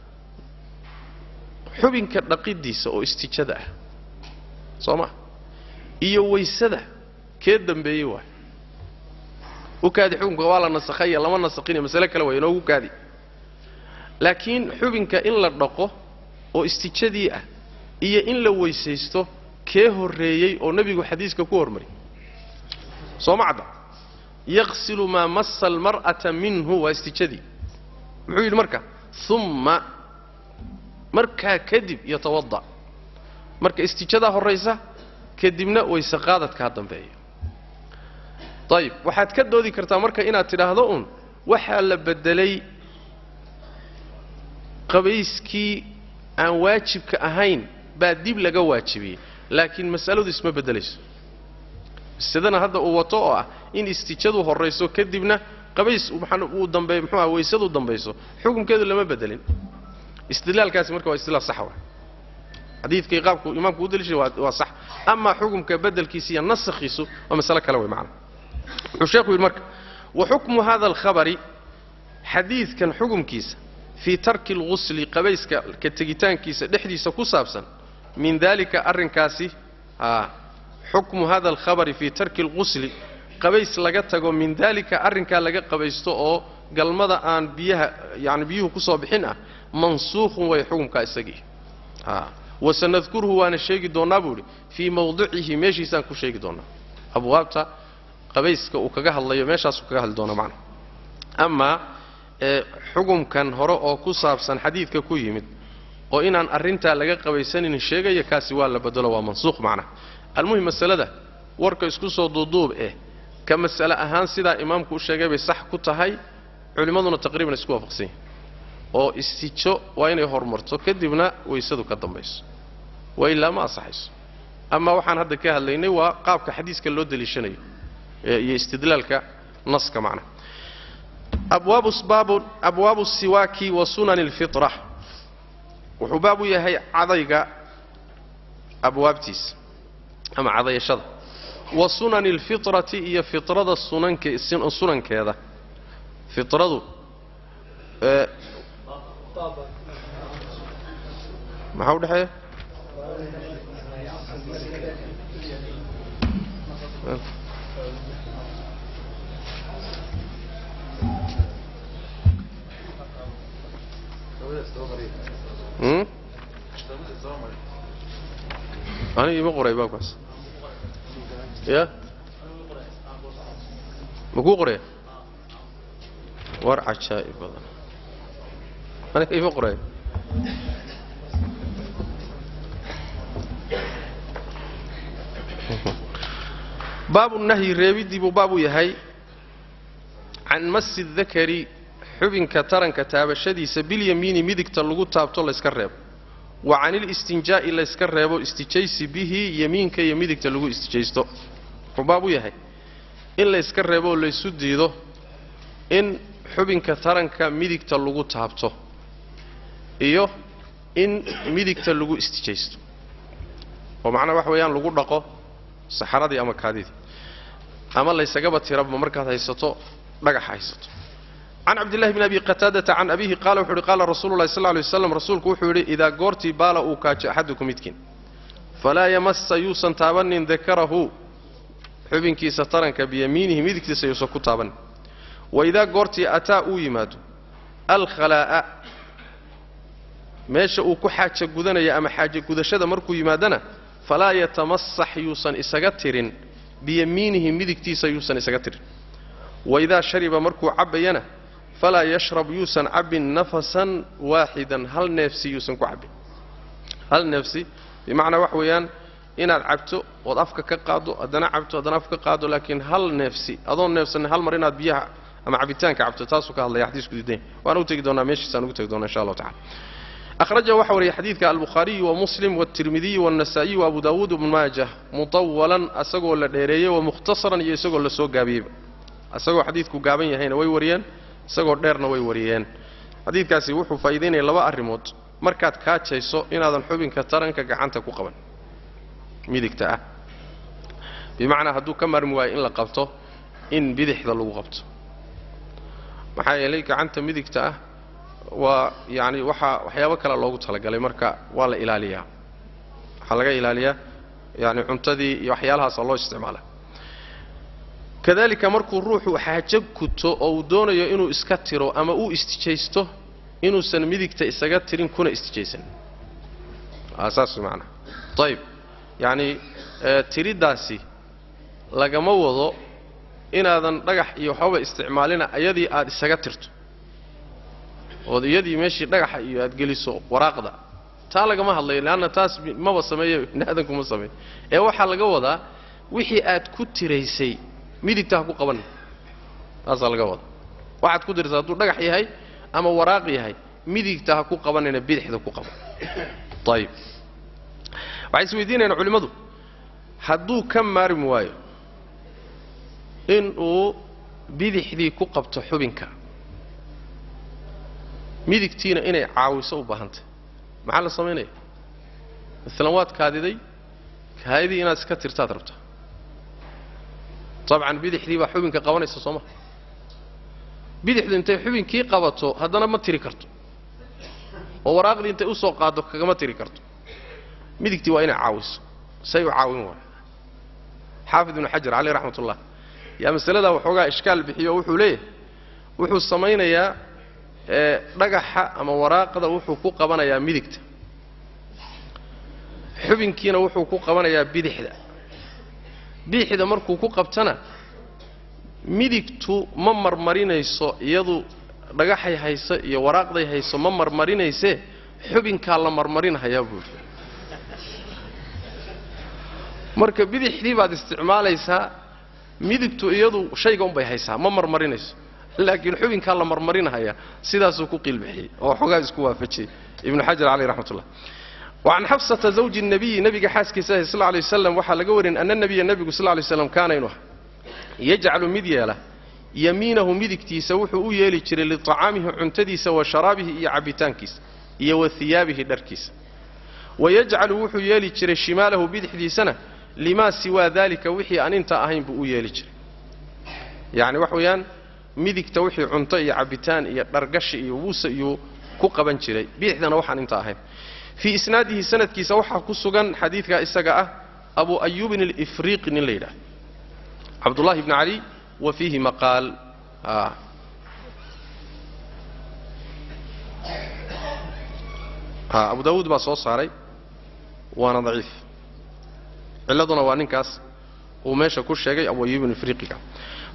xubinka dhaqiddiisa oo istijada ah soo ma iyo waysada kee dambeeyey waay u kaadi xukunka waa la nasakhaya lama nasakhinaya masale kale waay inoogu kaadi laakiin xubinka in la dhaqo oo istijadii ah iyo in la weysaysto kee horreeyey oo nebigu xadiiska ku hormariyay soo ma cadda yaqsilu maa massa almar'ata minhu waa istijadii muxuu yidhi marka umma markaa kadib yatawada' marka istijadaa horraysa kadibna wayse qaadadkaa dambeeya ayib waxaad ka doodi kartaa marka inaad tidhaahdo uun waxaa la beddelay qabayskii aan waajibka ahayn baa dib laga waajibiyey laakiin mas'aladu isma beddelayso masadana hadda uu wato oo ah in istijadu horrayso kadibna qabays uu dambeey muxuu ah waysadu dambayso xukunkeedu lama bedelin istidlaalkaasi marka waa istidlaal sax wa xadiidkii qaabku imaamku u daliishay waa waa sax amaa xukumka bedelkiisa iyo nasakhiisu waa masale kale wey macana wuxuu sheekhu yidhi marka wa xukmu hada alkhabari xadiidkan xukumkiisa fii tarki alghusli qabayska ka tegitaankiisa dhexdiisa ku saabsan min dalika arrinkaasi a xukmu hada alkhabari fii tarki alghusli qabays laga tago min dalika arrinkaa laga qabaysto oo galmada aan biyaha yani biyuhu ku soo bixin ah mansuukhun way xukumkaa isagii a wasanadkuruhu waana sheegi doonnaa buu idhi fii mawdicihi meeshiisaan ku sheegi doonnaa abwaabta qabayska uu kaga hadlayo meeshaasuu kaga hadli doonaa macna amaa ee xukumkan hore oo ku saabsan xadiidka ku yimid oo inaan arrintaa laga qabaysanin sheegaya kaasi waa la bedelo waa mansuuq macnaha almuhim masalada warka isku soo duuduub eh ka mas'ale ahaan sidaa imaamku u sheegay bay sax ku tahay culimmaduna taqriiban isku waafaqsan yihin oo istijo waa inay horumarto kadibna waysadu ka dambayso waa ilaa ma asaxayso amaa waxaan hadda ka hadlaynay waa qaabka xadiiska loo deliishanayo iyo istidlaalka naska macnaha abwaabu baabu abwaabu siwaaki wa sunani alfitra wuxuu baab u yahay cadayga abwaabtiisa ama cadayashada wa sunani alfitrati iyo fitrada sunanke sunankeeda fitradu ee maxaa u dhexeeya hmm aniga ima qoray baabkaas ya ma kuu qoraya war cajaa'ib badan aniga ima qoray baabu nahyi reebiddii buu baab u yahay can masi dakari xubinka taranka taabashadiisa bilyamiini midigta lagu taabto layska reebo wa canil-istinjaa'i layska reebo istijaysi bihi yemiinka iyo midigta lagu istijaysto wuxuu baab u yahay in layska reebo oo laysu diido in xubinka taranka midigta lagu taabto iyo in midigta lagu istijaysto oo macnaha wax weeyaan lagu dhaqo saxaradii ama kaadidii ama laysagaba tiraba markaad haysato dhagaxa haysato can cabdillahi bn abi qataadata can abihi qaala wuxu uhi qaala rasuulu lahi sal ly waslam rasuulku wuxuu yidhi idaa goortii baala uu kaajo axadukum midkiin falaa yamassa yuusan taabanin dakarahu xubinkiisa taranka biyamiinihi midigtiisa yuusan ku taabanin waidaa goortii ataa uu yimaado alkhalaa'a meesha uu ku xaaja gudanaya ama xaaja gudashada markuu yimaadana falaa yatamasax yuusan isaga tirin biyamiinihi midigtiisa yuusan isaga tirin waidaa shariba markuu cabbayana falaa yashrab yuusan cabbin nafasan waaxidan hal neefsi yuusan ku cabbin hal neefsi bimacnaa wax weeyaan inaad cabto ood afka ka qaaddo haddana cabto haddana afka ka qaaddo laakiin hal neefsi adoon neefsanin hal mar inaad biyaha ama cabitaanka cabto taasuu ka hadlaya xadiisku diidan waan u tegi doonaa meeshiisaan ugu tegi doonaa insha allahu tacala أخرجه waxa wariyay xadiidka البخhariي ومسلم والتirmidiي والنسائي وأbu dawuud وبن maaجة muطawalan asagoo la dheereeyey ومkhtaصaran iyo isagoo la soo gaabiyeyba isagoo xadiidku gaaban yahayna way wariyeen isagoo dheerna way wariyeen xadiidkaasi wuxuu faa'iidaynaya laba arrimood markaad kaajayso inaadan xubinka taranka gacanta ku qaban midigta ah bimacnaa hadduu ka maarmi waayo in la qabto in bidixda lagu qabto maxaa yeelay gacanta midigta ah waa yacni waxaa waxyaabo kale loogu talagalay marka waa la ilaaliyaa waxaa laga ilaaliyaa yani cuntadii iyo waxyaalahaasa loo isticmaala kadalika markuu ruuxu xaajo guto oo uu doonayo inuu iska tiro ama uu istijaysto inuusan midigta isaga tirin kuna istijaysan saas maanaa ayib yacni tiriddaasi lagama wado inaadan dhagax iyo waxbaba isticmaalina iyadii aad isaga tirto ood iyadii meeshii dhagaxa iyo aad geliso waraaqda taa lagama hadlayo leanna taas maba sameeyo bini aadankuma sameeyo ee waxaa laga wadaa wixii aad ku tiraysay midigta ha ku qabanin taasaa laga wadaa waxaad ku tiraysay hadduu dhagax yahay ama waraaq yahay midigta ha ku qabanina bidixda ku qaban ayib waxay isweydiinayaan culimmadu hadduu ka maarmi waayo inuu bidixdii ku qabto xubinka midigtiina inay caawiso u baahantay maxaa la samaynaya maalan waad kaadiday kaadidii inaad iska tirtaad rabtaa dabcan bidixdii baa xubinka qabanaysa soo ma bidixdu intay xubinkii qabato haddana ma tiri karto oo waraaqdii intay usoo qaaddo kagama tiri karto midigtii waa inay caawiso say u caawin waaya xaafid ibnu xajar caleyh raxmat ullah yaa masaladaa waxoogaa ishkaal bixiyo oo wuxuu leeyahay wuxuu samaynayaa ee dhagaxa ama waraaqda wuxuu ku qabanayaa midigta xubinkiina wuxuu ku qabanayaa bidixda bidixda markuu ku qabtana midigtu ma marmarinayso iyadu dhagaxay hayso iyo waraaqday hayso ma marmarinaysee xubinkaa la marmarinhayaa buuri marka bidixdii baad isticmaalaysaa midigtu iyadu shayga unbay haysaa ma marmarinayso laakiin xubinkaa la marmarinahaya sidaasuu ku qiilbixiyey oo xoogaa isku waafajiyey ibnu xajar caleyh raxmat ullah wacan xafsata zawji nabiyi nabiga xaaskiisa ahi sal lay waslam waxaa laga warin ana nabiya nebigu sal lay slam kaana inu aha yajcalu mid yeela yamiinahu midigtiisa wuxuu u yeeli jiray liطacaamihi cuntadiisa wa sharaabihi iyo cabbitaankiisa iyo wa hiyaabihi dharkiisa wayajcalu wuxuu yeeli jiray shimaalahu bidixdiisana limaa siwaa dalika wixii aan intaa ahayn buu u yeeli jiray yacni wax weeyaan midigta wixii cunto iyo cabbitaan iyo dhargashi iyo wuuse iyuu ku qaban jiray bidixdana waxaan inta ahayn fii isnaadihi sanadkiisa waxaa ku sugan xadiidkaa isaga ah abu ayuubin alifriiqi nin la yidhaah cabdullahi bni cali wa fiihi maqaal abu daawuud baa soo saaray waana daciif cilladuna waa ninkaas uu meesha ku sheegay abu ayuubin ifriiqiga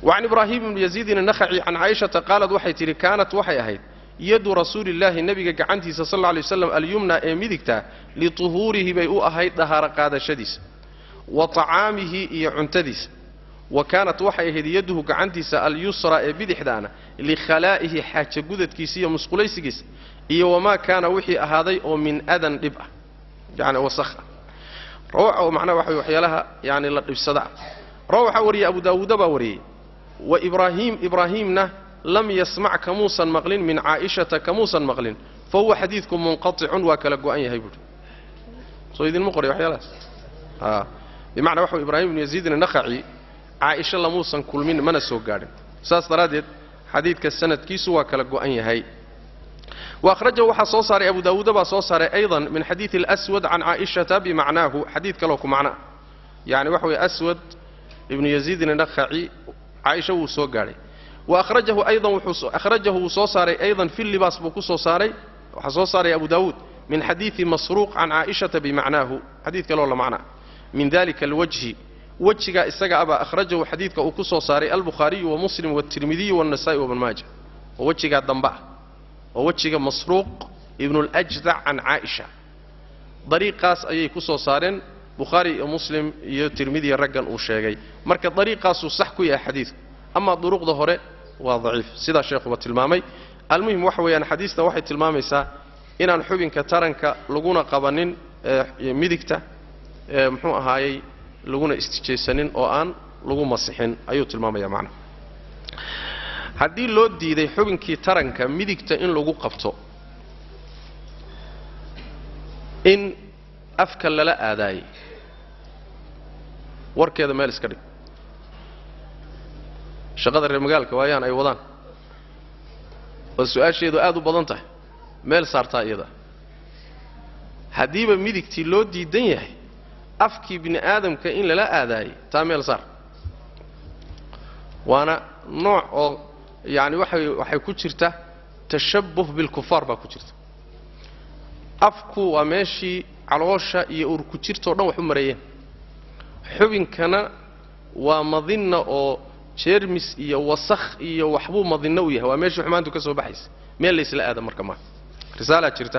wacan ibraahim ibni yaziidin annakhaci can caaishata qaalad waxay tidhi kaanat waxay ahayd yadu rasuulillaahi nebiga gacantiisa sal alla lay waslam alyumna ee midigta lituhuurihi bay u ahayd dahaaro qaadashadiisa wa tacaamihi iyo cuntadiisa wa kaanat waxay ahayd yaduhu gacantiisa alyusra ee bidixdaana likhalaa'ihi xaaja gudadkiisa iyo musqulaysigiisa iyo wamaa kaana wixii ahaaday oo min adan dhib ah yani wasakh ah rawaca macnaha waxa waxyaalaha yani la dhibsada rawa waxaa wariyey abu daawuuda baa wariyey wa ibraahiim ibraahiimna lam yasmac kamuusan maqlin min caa'ishata kamuusan maqlin fa huwa xadiidku munqaticun waa kala go'an yahay buuhi soo idinma qoray waxyaalahaas a bimacnaa waxa ibrahim ibnu yaziidin annakhaci caaisha lamuusan kulmin mana soo gaadhin saas daraaddeed xadiidka sanadkiisu waa kala go'an yahay وأخرجه waxaa soo saaray أبو داود baa soo saaray أيضا من xadيiث الأسود عن عائشة بمعناه xadيiث kaloo ku macno يعني waxa weye أسود بن يزيد النخعي caaisha wuu soo gaadhay وأخرجه أيضا أخرجه wuu soo saaray أيضا في اللباس buu ku soo saaray waxaa soo saaray أبو داود من xadيiث مسروق عن عائشة بمعناه xadيiث kaloo la macna من ذلك الوجه wejigaa isaga abaa أخرجahu xadiidka uu ku soo saaray البخhaaرiي ومسلم والتirmidiي والنسائي وبن maaجة oo wejigaa dambe ah oo wejiga masruuq ibnuljdac can caaisha dariiqaas ayay ku soo saareen bukhaari iyo muslim iyo tirmidiya raggan uu sheegay marka dariiqaasuu sax ku yahay xadiidku amaa duruqda hore waa daciif sidaa sheekhuba tilmaamay almuhim waxa weeyaan xadiista waxay tilmaamaysaa inaan xubinka taranka laguna qabanin midigta muxuu ahaayey laguna istijaysanin oo aan lagu masixin ayuu tilmaamaya macnaha haddii loo diiday xubinkii taranka midigta in lagu qabto in afka lala aadaayey warkeeda meel iska dhig shaqada reer magaalka waayaan ay wadaan oo su-aasheedu aad u badan tahay meel saartaa iyada haddiiba midigtii loo diidan yahay afkii bini aadamka in lala aadaayey taa meel saar waana nooc oo yacani waxay waxay ku jirta tashabbuh bilkufaar baa ku jirta afku waa meeshii caloosha iyo urku jirtao dhan wax u mareeyeen xubinkana waa madinna oo jeermis iyo wasakh iyo waxbuu madinno u yahay waa meeshii xumaantu ka soo baxaysa meel laysla aada marka maaha risaalaa jirta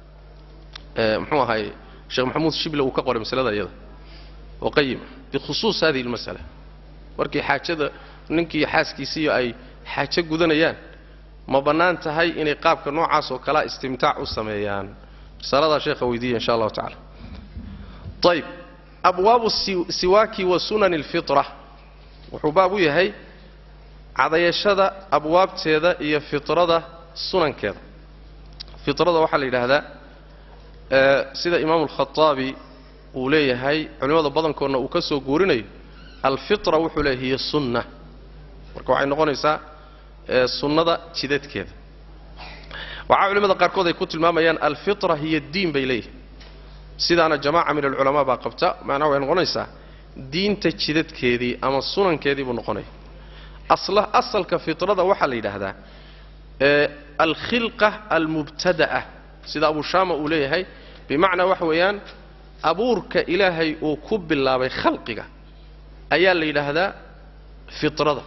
muxuu ahaay sheekh maxamuud shible uu ka qoray masalada iyada oo qayima bikhusuus hadihi almasala markii xaajada ninkii xaaskiisiiyo ay xaajo gudanayaan ma bannaan tahay inay qaabka noocaas oo kalea istimtaac u sameeyaan risaladaa sheekha weydiiya insha allahu tacala ayb abwaabu siwaaki wa sunani alfitra wuxuu baab u yahay cadayashada abwaabteeda iyo fitrada sunankeeda fitrada waxaa la yidhaahdaa sida imaamu alkhaaabi uu leeyahay culimmada badankoodna uu ka soo guurinayo alfitra wuxuu leeyahy hiya sunna marka waxay noqonaysaa sunnada jidadkeeda waxaa culimmada qaarkood ay ku tilmaamayaan alfitra hiya diin bay leeyihin sidaana jamaaca min alculamaa baa qabta macnaha waxay noqonaysaa diinta jidadkeedii ama sunankeedii buu noqonaya asalka fitrada waxaa la yidhaahdaa alkhilqa almubtada'a sida abu shaama uu leeyahay bimacnaa waxa weeyaan abuurka ilaahay uu ku bilaabay khalqiga ayaa la yidhaahdaa fitrada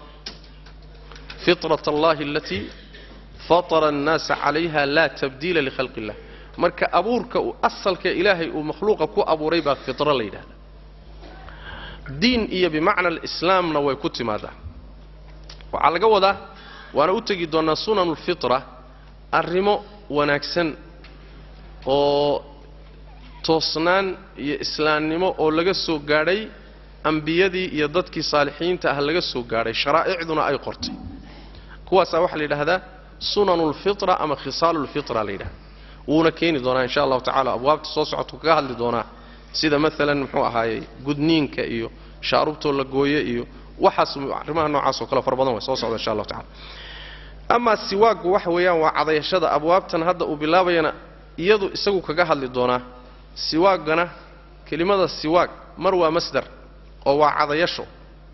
fitrat allahi alatii fatara annaasa calayha laa tabdiila likhalqi illah marka abuurka asalka ilaahay uu makhluuqa ku abuuray baa fitro la yidhahdaa diin iyo bimacna alislaamna way ku timaadaa waxaa laga wadaa waana u tegi doonnaa sunanu lfitra arrimo wanaagsan oo toosnaan iyo islaamnimo oo laga soo gaadhay ambiyadii iyo dadkii saalixiinta ah laga soo gaadhay sharaa'icduna ay qortay kuwaasaa waxaa la yidhaahdaa sunanu lfitra ama khisaalu lfitra la yidhahda wuuna keeni doonaa insha allahu tacala abwaabta soo socodku kaga hadli doonaa sida maalan muxuu ahaayey gudniinka iyo shaarubtoo la gooye iyo waxaas arrimaha noocaas oo kale fara badan way soo socda insha allahu tacala amaa siwaaggu waxa weeyaan waa cadayashada abwaabtan hadda uu bilaabayana iyadu isagu kaga hadli doonaa siwaaggana kelimada siwaag mar waa masdar oo waa cadayasho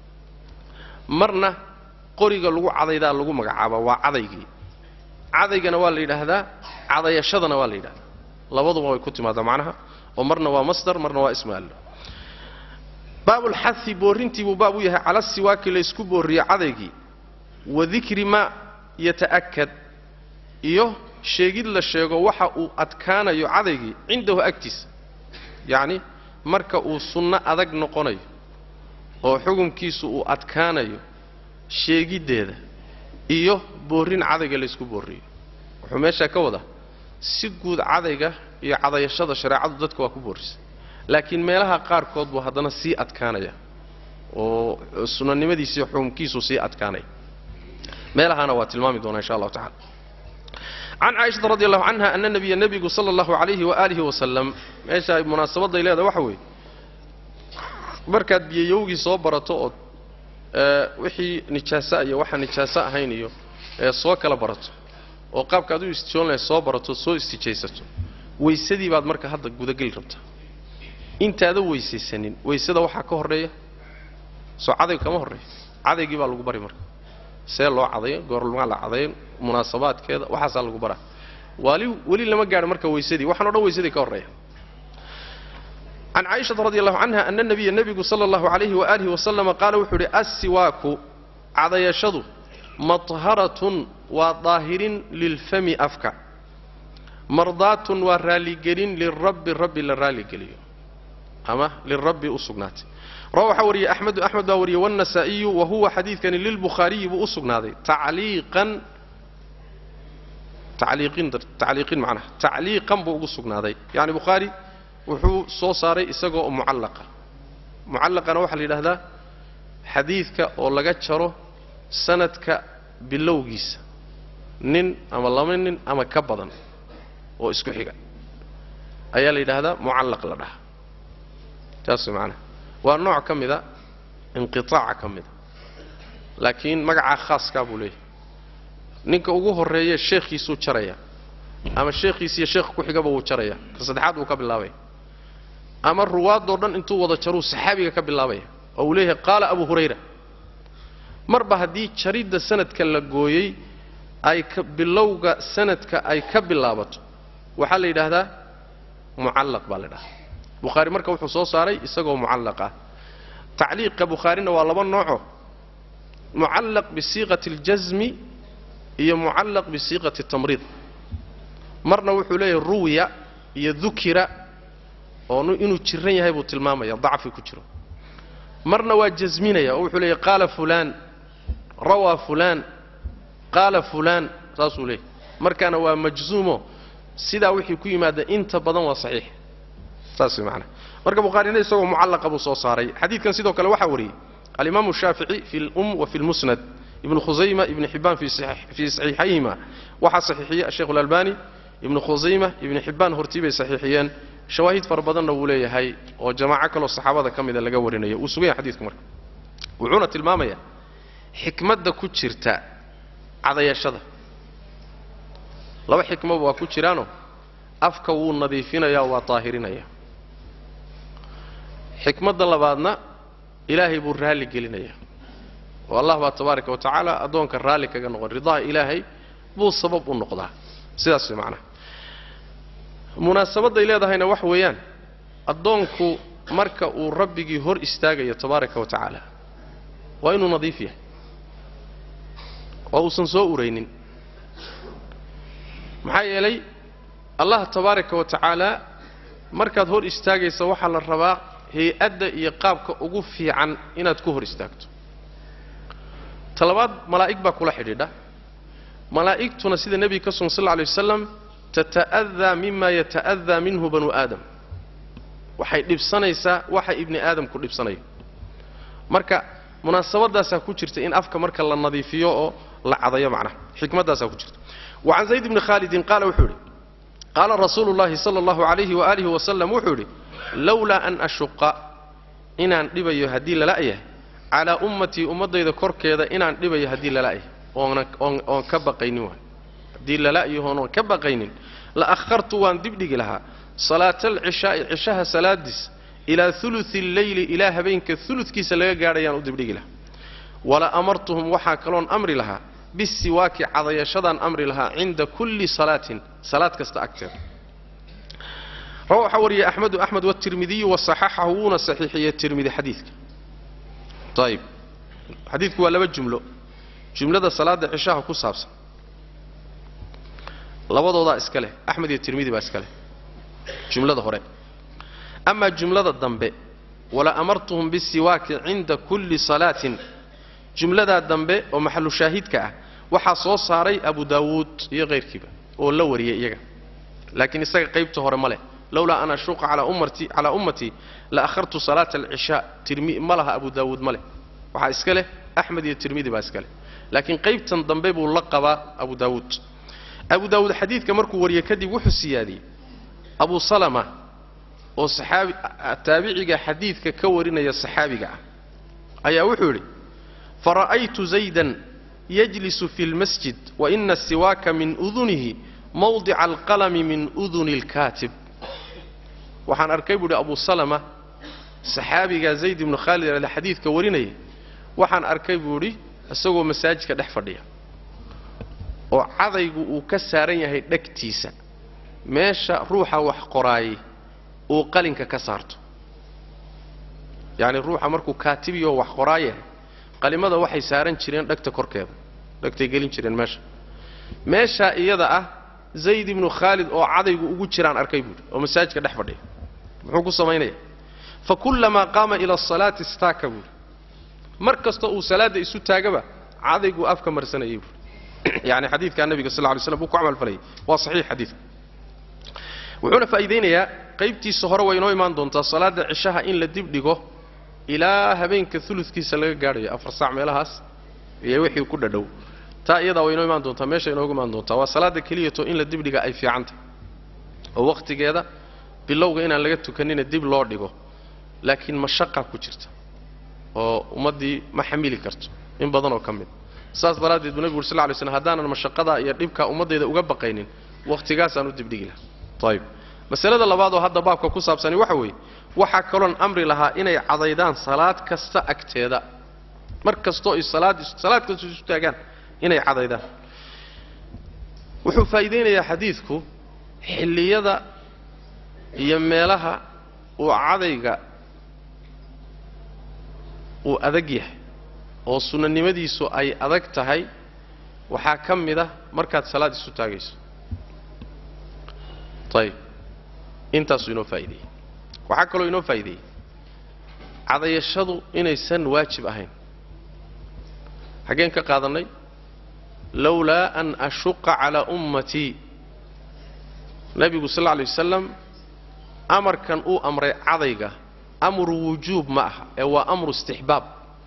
marna qoriga lagu cadaydaa lagu magacaabaa waa cadaygii cadaygana waa la yidhaahdaa cadayashadana waa la yidhahdaa labaduba way ku timaadaa macnaha oo marna waa masdar marna waa ismaallo baabulxahi boorrintii buu baab u yahay cala siwaaki laysku boorriyo cadaygii wa dikri maa yata'akad iyo sheegid la sheego waxa uu adkaanayo cadaygii cindahu agtiisa yacni marka uu sunno adag noqonayo oo xukunkiisu uu adkaanayo sheegiddeeda iyo boorrin cadayga laysku boorriyo wuxuu meeshaa ka wadaa si guud cadayga iyo cadayashada shareecadu dadka waa ku boorrisay laakiin meelaha qaarkood buu haddana sii adkaanaya oo sunanimadiisiiyo xukumkiisu sii adkaanaya meelahaana waa tilmaami doonaa insha allahu tacala can caaishata radi allahu canha ana nabiya nebigu sala allahu calayhi waaalihi wasalam meesha munaasabadday leedahay waxa weeye markaad biyayowgii soo barato ood wixii nijaaso iyo waxaan nijaaso ahayn iyo soo kala barato oo qaabkaad u istijoon lahay soo barato soo istijaysato weysadii baad marka hadda gudageli rabtaa intaada weysaysanin weysada waxaa ka horreeya soo cadayg kama horreeya cadaygii baa lagu bari marka see loo cadayo goormaa la cadayo munaasabaadkeeda waxaasaa lagu baraa wali weli lama gaadho marka weysadii waxaan o dhan weysadii ka horreeya can caaishata radi allahu canha ana nabiya nebigu sala allahu calayhi waaalihi wasalama qaala wuxuu idhi assiwaaku cadayashadu madharatun waa daahirin lilfami afka mardaatun waa raalligelin lirabbi rabbi la raalligeliyo ama lirabbi u sugnaatay rawa waxaa wariyey axmedu axmed baa wariyey wannasaa'iyu wa huwa xadiidkani lilbukhaariyi buu u sugnaaday tacliiqan tacliiqin tacliiqin macnaha tacliiqan buu ugu sugnaaday yacni bukhaari wuxuu soo saaray isagoo mucallaqa mucallaqana waxaa la yidhahdaa xadiidka oo laga jaro sanadka bilowgiisa nin ama laba nin ama ka badan oo isku xiga ayaa la yidhaahdaa mucallaq la dhaha taas macnaha waa nooc ka mida inqitaaca ka mida laakiin magacaa khaaskaa buu leeyahay ninka ugu horreeye sheekhiisuu jaraya ama sheekhiisiiyo sheekh ku xigaba wuu jaraya ka saddexaad wuu ka bilaabaya ama ruwaadoo dhan intuu wada jaruu saxaabiga ka bilaabaya oo uu leeyahay qaala abu hurayra marba haddii jaridda sanadka la gooyey ay ka bilowga sanadka ay ka bilaabato waxaa la yidhaahdaa mucallaq baa la dhahaa bukhaari marka wuxuu soo saaray isagoo mucallaq ah tacliiqa bukhaarina waa laba nooco mucallaq bisiiqati اljasmi iyo mucallaq bisiiqati tamriid marna wuxuu leeyahay ruwiya iyo dukira oo inuu jiran yahay buu tilmaamaya dacfi ku jiro marna waa jasminaya oo wuxuu leeyahay qaala fulaan rawaa fulaan qaala fulaan saasuu leeyahy markaana waa majzuumo sidaa wixii ku yimaada inta badan waa saxiix saas maana marka bukhaarina isagoo mucallaqa buu soo saaray xadiidkan sidoo kale waxaa wariyey alimaamu shaafici fi lum wa fi lmusnad ibnu khusayma ibnu xibbaan fii saxiixayhima waxaa saxiixiyey asheikh alalbani ibnu khusayma ibnu xibbaan hortii bay saxiixiyeen shawaahid fara badanna wuu leeyahay oo jamaaco kaloo saxaabada ka mida laga warinayo wuu sugan yahay xadidku marka wuxuuna tilmaamayaa xikmadda ku jirta cadayashada laba xikmaba waa ku jiraanoo afka wuu nadiifinayaa waa daahirinaya xikmadda labaadna ilaahay buu raalli gelinayaa oo allah baa tabaaraka wa tacaala addoonka raalli kaga noqon ridaha ilaahay buu sabab u noqdaa sidaas way macnaha munaasabadday leedahayna wax weeyaan addoonku marka uu rabbigii hor istaagayo tabaaraka wa tacaala waa inuu nadiif yahay oo uusan soo uraynin maxaa yeelay allah tabaaraka wa tacaala markaad hor istaagaysa waxaa la rabaa hay-adda iyo qaabka ugu fiican inaad ku hor istaagto talabaad malaa'ig baa kula xidhiidha malaa'igtuna sida nebiga ka sugan sal lla alay wasalam tata'adaa mima yata'adaa minhu banu aadam waxay dhibsanaysaa waxa ibni aadamku dhibsanayo marka munaasabadaasaa ku jirta in afka marka la nadiifiyo oo la cadayo macnaha xikmaddaasaa ku jirta wa can zayd bni khaalidin qaala wuxuu yidhi qaala rasuulu llahi sala allahu calayhi waaalihi wasalam wuxuu yidhi lowlaa an ashuqa inaan dhibayo haddii lala-yahay calaa ummatii ummaddayda korkeeda inaan dhibayo haddii lala-yahay oon ka baqaynin waay haddii lala-yahoonoon ka baqaynin la akhartu waan dibdhigi lahaa salaata alcishaa'i cishaha salaadiis ilaa ulusi alleyli ilaa habeenka uludkiisa laga gaadhayaan u dibdhigi lahaa wala amartuhum waxaa kaloon amri lahaa bisiwaaki cadayashadaan amri lahaa cinda kulli salaatin salaad kasta agteeda rawa waxaa wariyey axmedu axmed watirmidiyu wasaxaxahu wuuna saxiixiyey tirmidi xadiidka ayib xadiidku waa laba jumlo jumlada salaada cishaha ku saabsan labadoodaa iska leh axmed iyo tirmidi baa iska leh jumlada hore amaa jumlada dambe wala amartuhum bisiwaaki cinda kulli salaatin jumladaa dambe oo maxalu shaahidka ah waxaa soo saaray abu daawuud iyo kayrkiiba oo la wariyay iyaga laakiin isaga qaybta hore ma leh lowlaa an ashuqa calaa ummatii calaa ummatii la akhartu salaata alcishaa tirmi ma laha abu daawuud ma leh waxaa iska leh axmed iyo tirmidi baa iska leh laakiin qaybtan dambe buu la qabaa abu daawuud abu daawuud xadiidka markuu wariyey kadib wuxuu siyaadiyey abu salama oo saxaabi taabiciga xadiidka ka warinaya saxaabiga ah ayaa wuxuu yidhi fara'aytu zaydan yajlisu fi lmasjid waina siwaaka min udunihi mawdica alqalami min uduni alkaatib waxaan arkay buu idhi abu salama saxaabiga zayd ibnu khaalid ale xadiidka warinaya waxaan arkay buu idhi isagoo masaajidka dhex fadhiya oo cadaygu uu ka saaran yahay dhegtiisa meesha ruuxa wax qoraayay uu qalinka ka saarto yacni ruuxa markuu kaatibiyoo wax qoraayahay qalimada waxay saaran jireen dhegta korkeeda dhegtay gelin jireen meesha meeshaa iyada ah zayd ibnu khaalid oo cadaygu ugu jiraan arkay buuhi oo masaajidka dhex fadhiya muxuu ku samaynaya fa kullamaa qaama ila asalaati istaaka buuhi mar kasta uu salaadda isu taagaba cadayguu afka marsanayay buuhi yani xadiidkaa nabiga sal ly slam buu ku camalfalayay waa saxiix xadiidka wuxuuna faa'iidaynayaa qaybtiisa hore way inoo imaan doontaa salaadda cishaha in la dib dhigo ilaa habeenka uludkiisa laga gaadhayo afar saac meelahaas iyo wixii ku dhadhow taa iyadaa way inoo imaan doontaa meesha inoogu imaan doontaa waa salaadda keliyato in la dibdhiga ay fiican tahay oo wakhtigeeda bilowga inaan laga tukanina dib loo dhigo laakiin mashaqa ku jirta oo ummaddii ma xamili karto in badan oo ka mid saas daraaddeed buu nebigu ur sal ly slm haddaanan mashaqadaa iyo dhibkaa ummaddayda uga baqaynin wakhtigaasaan u dibdhigi lahaa ayib masalada labaad oo hadda baabka ku saabsani waxa weeye waxaa kaloon amri lahaa inay cadaydaan salaad kasta agteeda mar kastoo ay salaad salaad kasta isu taagaan inay cadaydaan wuxuu faa'iidaynayaa xadiidku xilliyada iyo meelaha uu cadayga uu adag yahay oo sunnanimadiisu ay adag tahay waxaa ka mid ah markaad salaad isu taagayso ayib intaasuu inoo faa'ideeyey waxaa kaloo inoo faa'ideeyey cadayashadu inaysan waajib ahayn xaggeen ka qaadannay lowlaa an ashuqa calaa ummatii nebigu sal lla alay wasalam amarkan uu amray cadayga amru wujuub ma aha ee waa amru istixbaab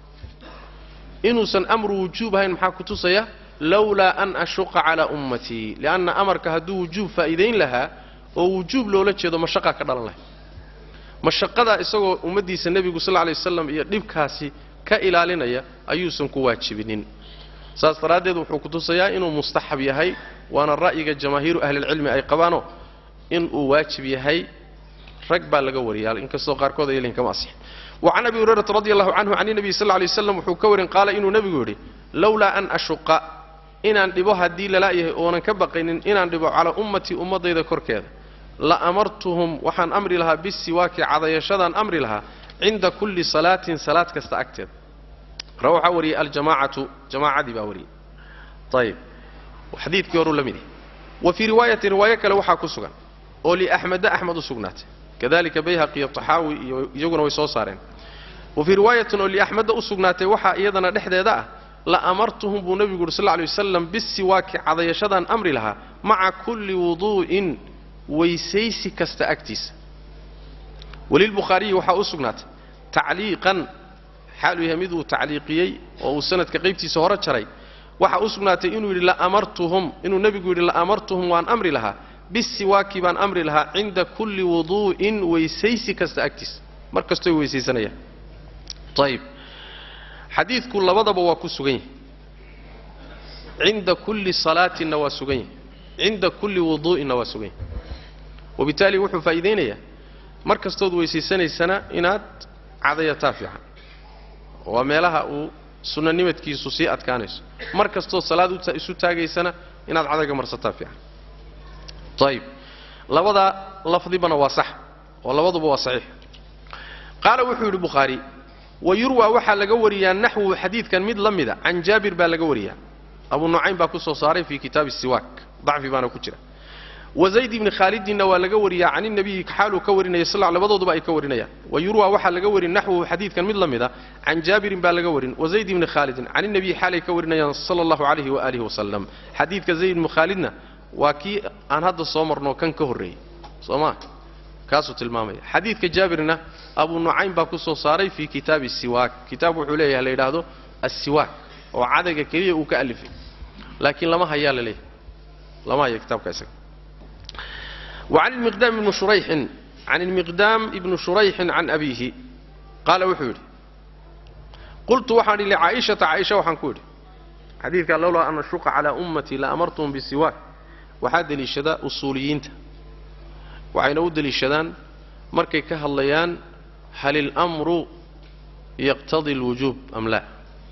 inuusan amru wujuub ahayn maxaa ku tusaya lowlaa an ashuqa calaa ummatii lianna amarka hadduu wujuub faa'iidayn lahaa oo wujuub loola jeedo mashaqaa ka dhalan lahay mashaqadaa isagoo ummaddiisa nebigu sal lla alay wasalam iyo dhibkaasi ka ilaalinaya ayuusan ku waajibinin saas daraaddeed wuxuu ku tusayaa inuu mustaxab yahay waana ra'yiga jamaahiiru ahlilcilmi ay qabaanoo inuu waajib yahay rag baa laga wariya inkastoo qaarkood ay lehin kama asixin wa can abi hurayrata radi allahu canhu can inabiy sal lay waslam wuxuu ka warin qaala inuu nebigu yidhi lowlaa an ashuqa inaan dhibo haddii lala'yahay oonan ka baqaynin inaan dhibo calaa ummatii ummaddayda korkeeda la amartuhum waxaan amri lahaa bisiwaaki cadayashadaan amri lahaa cinda kulli salaatin salaad kasta agteeda ra waxaa wariyey aljamaacatu jamaacadii baa wariyey ayib xadiidkii horuu la mid yahay wa fii riwaayatin riwaayo kale waxaa ku sugan oo liaxmeda axmed u sugnaatay kadalika bayhaqi iyo taxaawi iyo iyaguna way soo saareen wa fii riwaayatin oo liaxmeda u sugnaatay waxaa iyadana dhexdeeda ah la amartuhum buu nebigu yuri sal lla alay wasalam bisiwaaki cadayashadaan amri lahaa maca kulli wuduu'in weysaysi kasta agtiisa walilbukhaariyi waxaa u sugnaatay tacliiqan xaaluu yahay mid uu tacliiqiyey oo uu sanadka qaybtiisa hore jaray waxaa u sugnaatay inuu yidhi laamartuhum inuu nebigu yidhi la'amartuhum waan amri lahaa bisiwaaki baan amri lahaa cinda kulli wuduu'in weysaysi kasta agtiisa mar kastooy weysaysanayaan ayib xadiidku labadaba waa ku sugan yahay cinda kulli salaatinna waa sugan yahay cinda kulli wuduu'inna waa sugan yahay wabitaali wuxuu faa'iidaynayaa mar kastood weysaysanaysana inaad cadayataa fiican waa meelaha uu sunnanimadkiisu sii adkaanayso mar kastood salaad isu taagaysana inaad cadayga marsataa fiican ayib labadaa lafdibana waa sax oo labaduba waa saxiix qaala wuxuu yidhi bukhaari wa yurwa waxaa laga wariyaa naxwuhu xadiidkan mid la mida can jaabir baa laga wariyaa abu nucaym baa ku soo saaray fii kitaabi siwaak dacfi baana ku jira wa zayd ibni khaalidinna waa laga wariyaa can inabiyi xaaluu ka warinaya sal labadooduba ay ka warinayaan wa yurwa waxaa laga warin naxwuhu xadiidkan mid la mida can jaabirin baa laga warin wa zayd ibni khaalidin can inabiyi xaalay ka warinayaan sala allahu calayhi waaalihi wasalam xadiidka zayd ibni khaalidna waa kii aan hadda soo marno kan ka horreeyey soo maa kaasuu tilmaamaya xadiidka jaabirna abu nucaym baa ku soo saaray fii kitaabi siwaak kitaab wuxuu leeyahay la yidhaahdo assiwaak oo cadayga keliya uu ka alifay laakiin lama hayaa la leeyahay lama haya kitaabka isaga وعن المقدام بن شريح عن المقدام بن شريح عن أبيه قال وحوري قلت وحاني لعائشة عائشة وحان كوري حديث قال لولا أن أشق على أمتي لأمرتهم بالسواك وحاد للشداء أصوليين وعين أود للشدان مركي كهالليان هل الأمر يقتضي الوجوب أم لا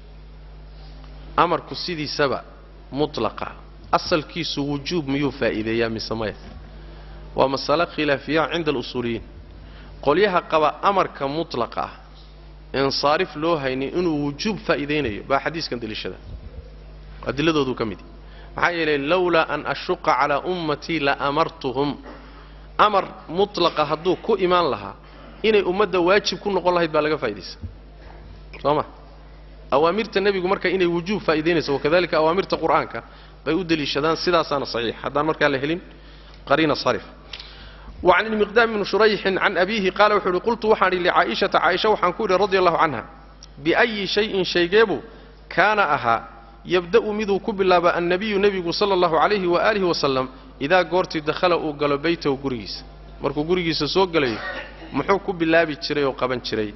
أمر كسيدي سبع مطلقة أصل كيس وجوب ميو فائدة يا مسمية waa masale khilaafiya cinda alusuuliyiin qolyaha qaba amarka mutlaqa ah insaarif loo haynin inuu wujuub faa'iidaynayo baa xadiiskan deliishada adiladoodu ka mid maxaa yeelay lowlaa an ashuqa calaa ummatii la amartuhum amar mutlaqa hadduu ku imaan lahaa inay ummadda waajib ku noqon lahayd baa laga faa'idaysa soo ma awaamirta nebigu marka inay wujuub faa'idaynayso wakadalika awaamirta qur'aanka bay u deliishadaan sidaasaana saxiix haddaan markaa la helin قرين صرف وعن المقدام بن شريح عن أبيه قال وحوري قلت وحاني لعائشة عائشة وحنكوري رضي الله عنها بأي شيء شيقيبه كان أها يبدأ مذو كبلاب النبي نبي صلى الله عليه وآله وسلم إذا قرت دخل أقل بيته قريس مركو قريس سوق لي محو كبلاب تشري وقبن تشري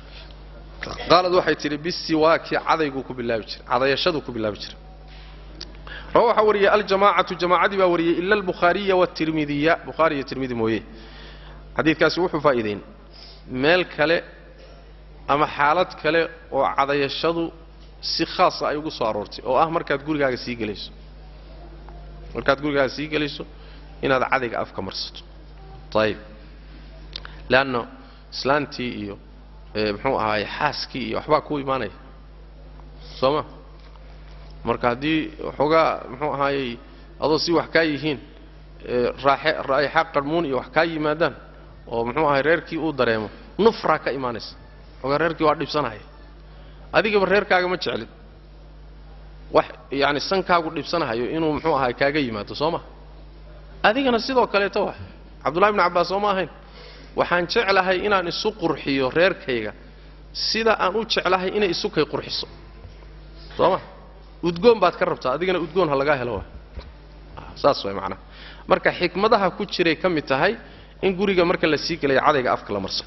قالت وحي تري بالسواك عضيقو كبلاب تشري عضي يشدو كبلاب تشري روح وري الجماعة جماعة با وري إلا البخاري والترمذي بخاري والترمذي مويه حديث كاس وحو فائدين ميل كله أما حالات كله وعضي الشدو si khaasa ay ugu soo aroortay oo ah markaad gurigaaga sii gelayso markaad gurigaaga sii gelayso inaad cadayga afka marsato ayib leanno islaantii iyo muxuu ahaaye xaaskii iyo waxbaa kuu imaanaya soo ma marka haddii waxoogaa muxuu ahaayey adoo si wax kaa yihiin raaxe raa'ixa qarmuun iyo wax kaa yimaadaan oo muxuu ahay reerkii uu dareemo nufraa ka imaanaysa waxoogaa reerkii waa dhibsanaya adigaba reerkaaga ma jeclid wax yacani sankaagu dhibsanahayo inuu muxuu ahay kaaga yimaado soo ma adigana sidoo kaleeto wa cabdullahi bni cabbaas soo ma ahayn waxaan jeclahay inaan isu qurxiyo reerkayga sida aan u jeclahay inay isu kay qurxiso soo ma udgoon baad ka rabtaa adigana udgoon ha lagaa helo wa saas way macnaha marka xikmadaha ku jiray ka mid tahay in guriga marka la sii gelaya cadayga afka la marsado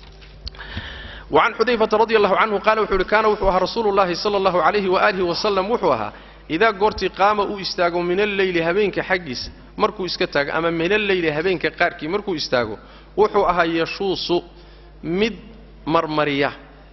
وعن حذيفة رضي الله عنه قال وحول كان وحوها رسول الله صلى الله عليه وآله وسلم وحوها إذا قرتي قام أو استاغو من الليل هبينك حقيس مركو اسكتاغ أما من الليل هبينك قاركي مركو استاغو وحوها يشوص مد مرمرية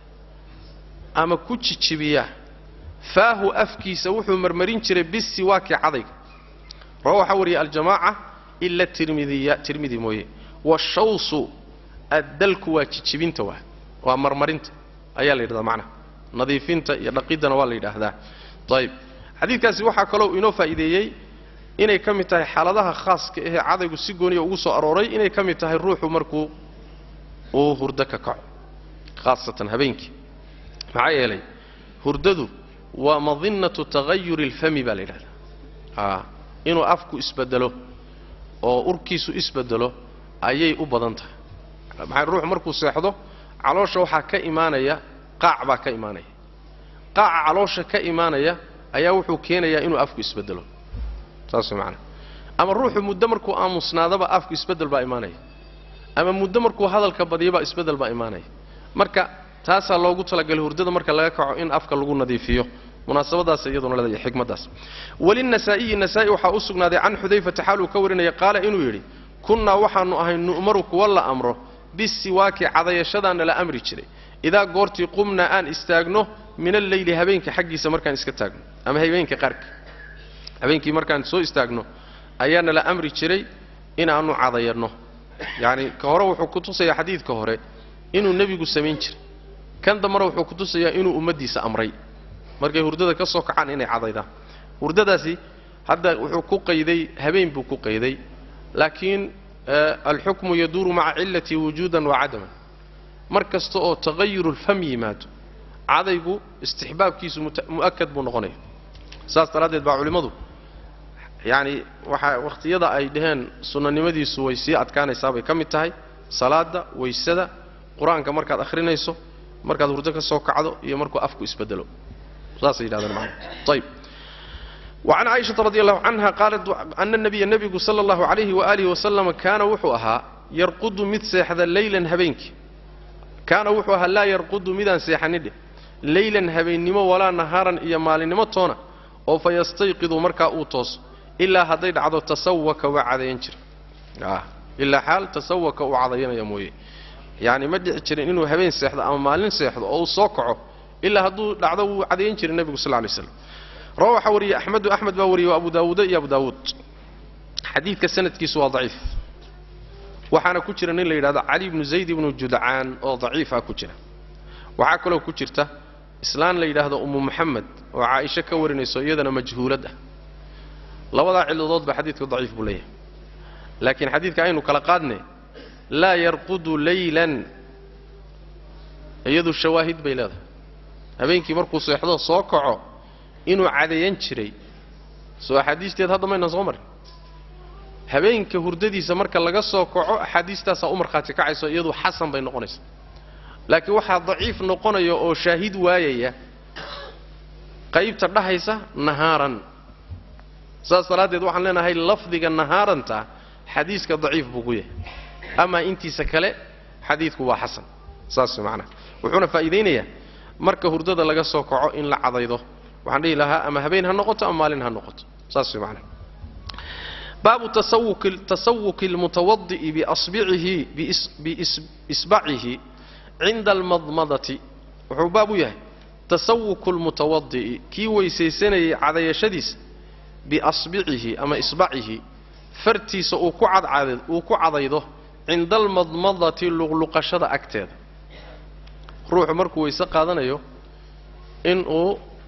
أما كتشبية فاه أفكيس وحو مرمرين جري بالسواك عضيق روح وري الجماعة إلا الترمذي ترمذي مويه والشوص الدلك وتشبين تواه waa marmarinta ayaa la yidhahdaa macnaha nadiifinta iyo dhaqiddana waa la yidhaahdaa ayib xadiidkaasi waxaa kaloo inoo faa'iideeyey inay ka mid tahay xaaladaha khaaska ahee cadaygu si gooniya ugu soo arooray inay ka mid tahay ruuxu markuu uu hurdo ka kaco khaasatan habeenkii maxaa yeelay hurdadu waa madinnatu tagayuri alfami baa la yidhahdaa inuu afku isbedelo oo urkiisu isbedelo ayay u badan tahay maxaa ruuxu markuu seexdo caloosha waxaa ka imaanaya qaac baa ka imaanaya qaaca caloosha ka imaanaya ayaa wuxuu keenayaa inuu afku isbedelo saas way macanaha ama ruuxu muddo markuu aamusnaadaba afku isbeddel baa imaanaya ama muddo markuu hadalka badiyabaa isbeddel baa imaanaya marka taasaa loogu talagalay hurdada marka laga kaco in afka lagu nadiifiyo munaasabadaas iyaduna leedahay xikmaddaas walinasaa'iyi nasaa'i waxaa u sugnaaday can xudayfata xaaluu ka warinaya qaala inuu yidhi kunnaa waxaannu ahay nu'maru kuwa la amro bisiwaaki cadayashadaana la amri jiray idaa goortii qumnaa aan istaagno min alleyli habeenka xaggiisa markaan iska taagno ama habeenka qaarka habeenkii markaan soo istaagno ayaana la amri jiray inaannu cadayanno yacni ka hore wuxuu ku tusayaa xadiidka hore inuu nebigu samayn jiray kan dambana wuxuu ku tusayaa inuu ummaddiisa amray markay hurdada ka soo kacaan inay cadaydaan hurdadaasi hadda wuxuu ku qayday habeen buu ku qayday laakiin alxukmu yaduuru maca cillatii wujuudan wa cadaman mar kasta oo taqayurulfam yimaado cadaygu istixbaabkiisu mu'akad buu noqonaya saas daraaddeed baa culimmadu yacni waxaa wakhtiyada ay dhaheen sunnanimadiisu way sii adkaanaysaa bay ka mid tahay salaadda waysada qur-aanka markaad akhrinayso markaad hurdo ka soo kacdo iyo markuu afku isbedelo saasay yidhahdeen macana ayib وعن عائشة رضي الله عنها قالت أن النبي النبي صلى الله عليه وآله وسلم كان وحوها يرقد مد سيحذا ليلا هبينك كان وحوها لا يرقد مدا سيحنده ليلا هبين نمو ولا نهارا إيا مال نمو تونا أو فيستيقظ مركا أوتوس إلا هديد عضو تسوك وعذين جر آه. إلا حال تسوك وعذين يموي يعني ما جرين إنه هبين سيحذا أو مالين سيحذا أو صوكعه إلا هدو دعضو عذين جر النبي صلى الله عليه وسلم روى وري أحمد أحمد باوري وأبو داود يا أبو داود حديث كسنة كيس ضعيف وحنا كجرا نيل يراد علي بن زيد بن جدعان أو ضعيف كجرا وحاكلو كجرته إسلام لا يراد أم محمد وعائشة كورنيسو يدنا مجهولة لوضع علضات بحديث ضعيف بليه لكن حديث كأنه كلا قادني لا يرقد ليلا يدو الشواهد بيلاده habeenkii markuu seexdo soo kaco inuu cadayan jiray soo axaadiisteed hadda mayna soo marin habeenka hurdadiisa marka laga soo kaco axaadiistaasaa u markhaati kacayso iyadu xasan bay noqonaysa laakiin waxaa daciif noqonaya oo shaahid waayaya qaybta dhahaysa nahaaran saas daraaddeed waxaan leenahay lafdiga nahaaranta xadiiska daciif buu ku yahay amaa intiisa kale xadiidku waa xasan saas macnaha wuxuuna faa'iidaynayaa marka hurdada laga soo kaco in la cadaydo waxaan dhihi lahaa ama habeen ha noqoto ama maalin ha noqoto saas way macnaha baabu tasawuki tasawuki almutawadi'i biasbicihi biisbacihi cinda almadmadati wuxuu baab u yahay tasawuku almutawadi'i kii weysaysanayay cadayashadiisa biasbicihi ama isbacihi fartiisa uu ku cadcad uu ku cadaydo cinda almadmadati luqluqashada agteeda ruuxu markuu weyse qaadanayo inuu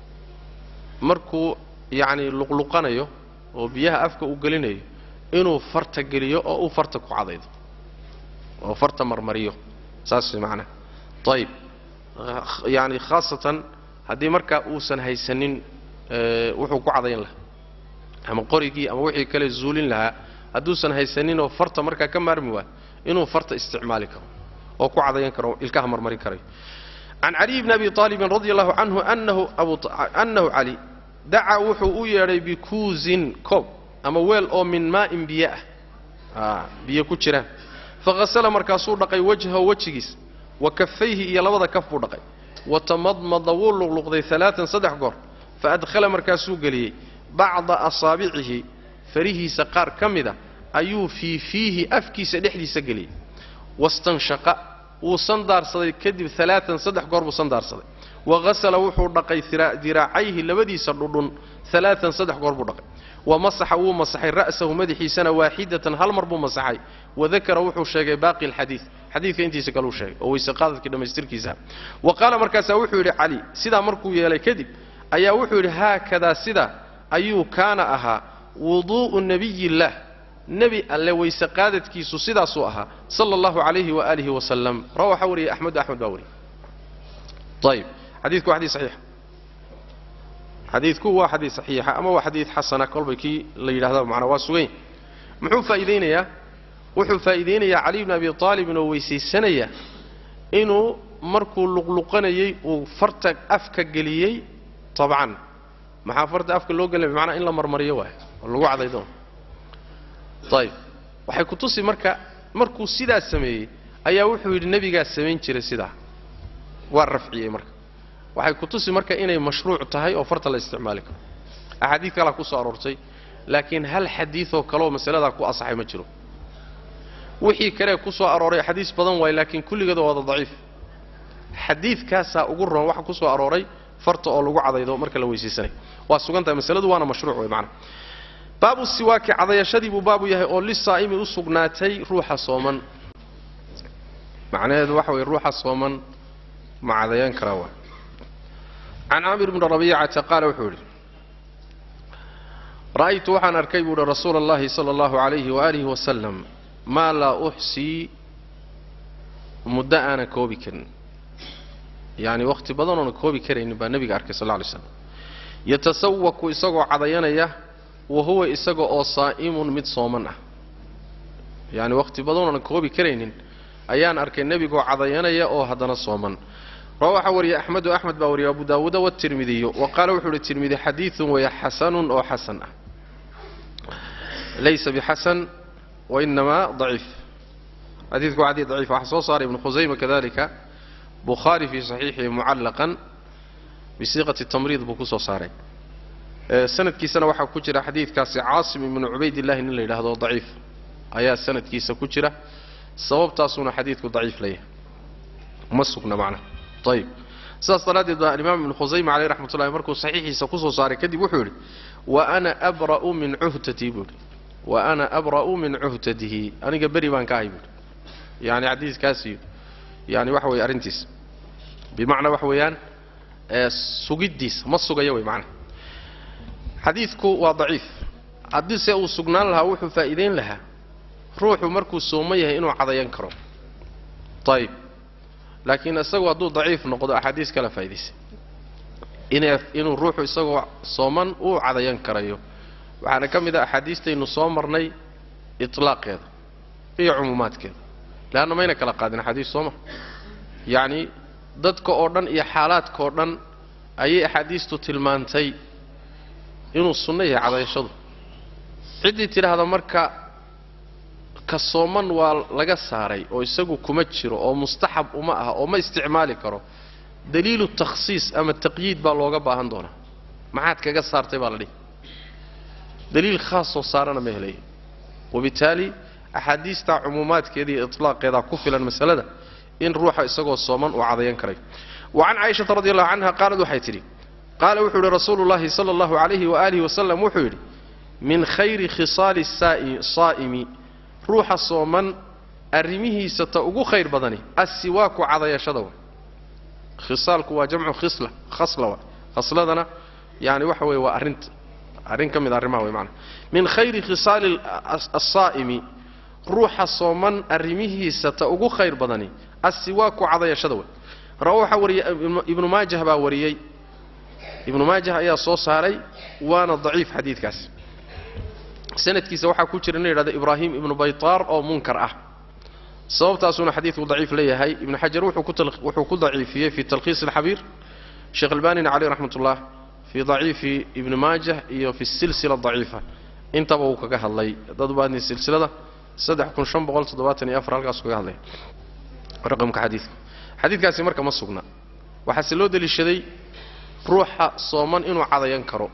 markuu yacni luqluqanayo oo biyaha afka u gelinayo inuu farta geliyo oo uu farta ku cadaydo oo farta marmariyo saas macnaha ayib yacni khaasatan haddii markaa uusan haysanin wuxuu ku cadayn lahaa ama qorigii ama wixii kale zuulin lahaa hadduusan haysaninoo farta markaa ka maarmi waayo inuu farta isticmaali karo oo ku cadayan karo ilkaha marmarin karayo can caliy bni abi aalibin radi allahu canhu anahu annahu cali dacaa wuxuu u yeedhay bikuusin koob ama weel oo min maa'in biyo ah biyo ku jiraan faghasala markaasuu dhaqay wajhahu wejigiis wa kafayhi iyo labada kaf buu dhaqay watamadmada wuu luqluqday alaaan saddex goor faadkhala markaasuu geliyey bacda asaabicihi farihiisa qaar ka mida ayuu fii fiihi afkiisa dhexdiisa geliyey wastanshaqa wuu sandaarsaday kadib alaaan saddex goor buu sandaarsaday waghasala wuxuu dhaqay diraacayhi labadiisa dhudhun alaaan saddex goor buu dhaqay wa masaxa wuu masaxay ra'sahu madaxiisana waaxidatan hal mar buu masaxay wadakara wuxuu sheegay baaqi alxadiid xadiidka intiisa kaleu sheegay oo weyse qaadadkii dhammaystirkiisa wa qaala markaasaa wuxuu yidhi cali sidaa markuu yeelay kadib ayaa wuxuu yidhi haakadaa sidaa ayuu kaana ahaa wuduu'u nabiyillaah nebi alle weyse qaadadkiisu sidaasuu ahaa sala allahu calayhi waaalihi wasalam rawa waxaa wariyay axmedu axmed baa wariyay ayib xadiidku waa xadiid saxiixa xadiidku waa xadiid saxiixa ama waa xadiid xasana kolbay kii la yidhahdaa macnaa waa sugan muxuu faa'iidaynayaa wuxuu faa'iidaynayaa cali bni abi aalibin oo weysaysanaya inuu markuu luqluqanayey uu farta afka geliyey tabcan maxaa farta afka loo gelinaya bimacnaa in la marmariyo waay oo lagu cadaydo ayib waxay ku tusi marka markuu sidaa sameeyey ayaa wuxuu yidhi nebigaa samayn jiray sidaa waa rafciyey marka waxay ku tusi marka inay mashruuc tahay oo farta la isticmaali karo axaadiid kalaa ku soo aroortay laakiin hal xadiidoo kaleoo masaladaa ku asaxay ma jiro wixii kalee ku soo arooray xadiis badan waay laakiin kulligeeda waada daciif xadiidkaasaa ugu roon waxa ku soo arooray farta oo lagu cadaydo marka la weysaysanay waa sugan tahay masaladu waana mashruuc wey macana baabu siwaaki cadayashadii buu baabu yahay oo lisaa'imi u sugnaatay ruuxa sooman macnaheedu waxa weye ruuxa sooman ma cadayan karaa waa can caamir bni rabiicata qaala wuxuu yidhi ra'aytu waxaan arkay buu uhi rasuula allahi sala allahu calayhi waaalihi wasalam maa laa uxsii muddo aanan koobi karin yacni wakhti badan oonan koobi karaynin baa nebiga arkay sal lla alay slam yatasawaku isagoo cadayanaya wa huwa isaga oo saa'imun mid sooman ah yacni wakhti badan oonan koobi karaynin ayaan arkay nebigoo cadayanaya oo haddana sooman rawa waxaa wariyay axmedu axmed baa wariyay abu daawuuda watirmidiyu wa qaala wuxuu uhi tirmidi xadiidun weeye xasanun oo xasan ah laysa bixasan wainamaa daciif xadiidku waa xadiid daciif waxaa soo saaray ibnu khusayma kadalika bukhaari fii saxiixihi mucallaqan bisiiqati tamriid buu ku soo saaray sanadkiisana waxaa ku jira xadiidkaasi caasim ibnu cubaydillahi nin la yidhaahdo daciif ayaa sanadkiisa ku jira sababtaasuuna xadiidku daciif leeyahay ma sugna macnaha ayib sidaas daraaddeed baa alimaam ibnu khusayma caleyh raxmat ullahi markuu saxiixiisa kusoo saaray kadib wuxuu yidhi wa ana abra'u min cuhtatii buu yidhi wa ana abra'u min cuhtatihi aniga beri baan ka ahay buu yidhi yacni xadiiskaasiyo yani waxa weeye arrintiisa bimacnaa waxa weeyaan sugiddiisa ma sugaya wey macnaha xadiidku waa daciif haddii se uu sugnaan lahaa wuxuu faa'iidayn lahaa ruuxu markuu sooman yahay inuu cadayan karo ayib laakiin isagu hadduu daciif noqdo axaadiis kala faa'idaysay inuu ruuxu isagoo sooman uu cadayan karayo waxaana ka mid a axaadiistaynu soo marnay itlaaqeeda iyo cumuumaadkeeda leanna mayna kala qaadin axaadiis sooma yacni dadka oo dhan iyo xaalaadka oo dhan ayay axaadiistu tilmaantay inuu sunno yahay cadayashadu ciddii tidhaahda marka ka sooman waa laga saaray oo isagu kuma jiro oo mustaxab uma ah oo ma isticmaali karo daliilu takhsiis ama taqyiid baa looga baahan doonaa maxaad kaga saartay baa la dhihi daliil khaasoo saarana ma helayo wabitaali axaadiistaa cumuumaadkeeda iyo itlaaqeedaa ku filan masalada in ruuxa isagoo sooman uu cadayan karayo wa can caaishata radi allahu canha qaalad waxay tidhi qaala wuxuu yidhi rasuulu llahi sala allahu calayhi waaalihi wasalam wuxuu yidhi min khayri khisaali saa'imi ruuxa sooman arrimihiisa ta ugu khayr badani assiwaaku cadayashada wa khisaalku waa jamcu khisla khasla wa khasladana yani waxa weeye waa arrinta arrin ka mid a arrimaha wey maanaa min khayri khisaali asaa'imi ruuxa sooman arrimihiisa ta ugu khayr badani assiwaaku cadayashada wey rawa waxaa wariyay ibnu maajah baa wariyey ibnu maajah ayaa soo saaray waana daciif xadiidkaas sanadkiisa waxaa ku jira nin yidhahdo ibraahim ibnu baytaar oo munkar ah sababtaasuuna xadiidku daciif leeyahay ibnu xajar wuxuu ku daciifiyey fi talkhiis alxabiir sheekh albanina caleyh raxmat ullah fii daciifi ibni maajah iyo fi silsila daciifa intaba uu kaga hadlay dad baadni silsilada halkaas kaga hadlay raqamka xadiidka xadiidkaasi marka ma sugna waxaase loo deliishaday ruuxa sooman inuu cadayan karo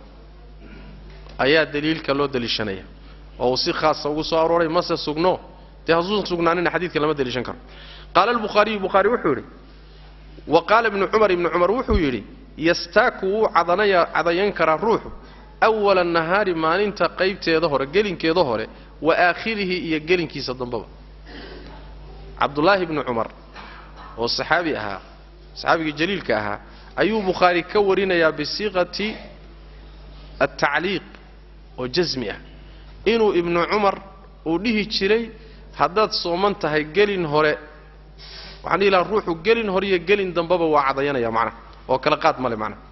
ayaa daliilka loo deliishanaya oo uu si khaasa ugu soo arooray mase sugno dee hasuusan sugnaanina xadiidka lama deliishan karo qaala albukhaariyu bukhaari wuxuu yidhi wa qaala ibnu cumar ibnu cumar wuxuu yidhi yastaaku wuu cadanaya cadayan karaa ruuxu awala nahaari maalinta qaybteeda hore gelinkeeda hore wa aakhirihi iyo gelinkiisa dambaba cabdullaahi ibnu cumar oo saxaabi ahaa saxaabigii jaliilka ahaa ayuu bukhaari ka warinayaa bisiiqati altacliiq oo jasmi ah inuu ibnu cumar uu dhihi jiray haddaad sooman tahay gelin hore waxaan dhihi lahaa ruuxu gelin hore iyo gelin dambaba waa cadayanaya macnaha oo kala qaad male macnaha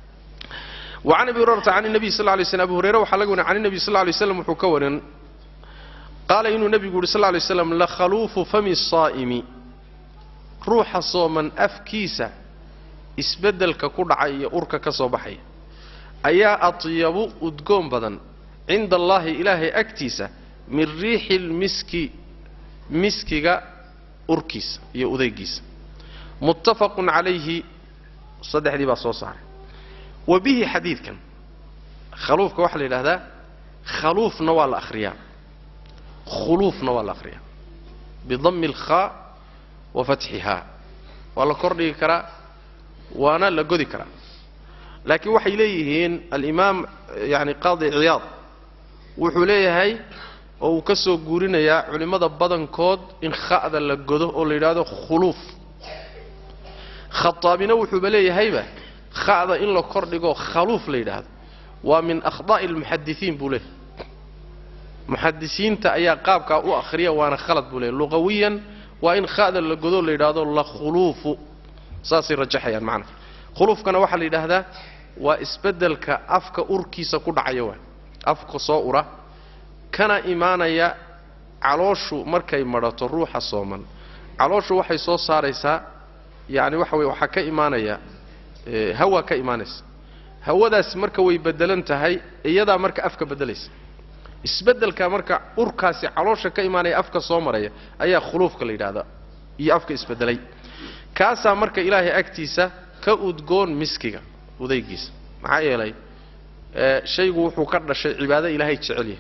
wa can abi hurayrata can nabiy sal lay slm abu hureyre waxaa laga warin can nabiy sal lay slam wuxuu ka warin qaala inuu nebigu yuhi sal lay slam lakhaluufu fami saa'imi ruuxa sooman afkiisa isbeddelka ku dhacay iyo urka ka soo baxaya ayaa atyabu udgoon badan cinda allaahi ilaahay agtiisa min riixi lmiski miskiga urkiisa iyo udaygiisa muttafaqun calayhi saddexdii baa soo saaray wa bihi xadiidkan khaluufka waxaa la yidhahdaa khaluufna waa la akhriyaa khuluufna waa la akhriyaa bidammi alkhaa wa fatxihaa waa la kordhigi karaa waana la godi karaa laakiin waxay leeyihiin alimaam yani qaadi ciyaad wuxuu leeyahay oo uu ka soo guurinayaa culimmada badankood in kha'da la godo oo la yidhaahdo khuluuf khataabina wuxuuba leeyahayba kha'da in la kordhigo khaluuf la yidhaahdo waa min akhdaa'i almuxadisiin buu leeyahy muxadisiinta ayaa qaabkaa u akhriya waana khalad buu leeyahy luqawiyan waa in kha'da la godo la yidhaahdo la khuluufu saasay rajaxayaan macnaha khuluufkana waxaa la yidhaahdaa waa isbeddelka afka urkiisa ku dhacaya waa afka soo ura kana imaanaya calooshu markay madhato ruuxa sooman calooshu waxay soo saaraysaa yacni waxa weye waxaa ka imaanaya hawa ka imaanaysa hawadaasi marka way beddelan tahay iyadaa marka afka beddelaysa isbeddelka marka urkaasi caloosha ka imaanaya afka soo maraya ayaa khuluufka la yidhahdaa iyo afka isbeddelay kaasaa marka ilaahay agtiisa ka udgoon miskiga udaygiisa maxaa yeelay shaygu wuxuu ka dhashay cibaado ilaahay jecel yahay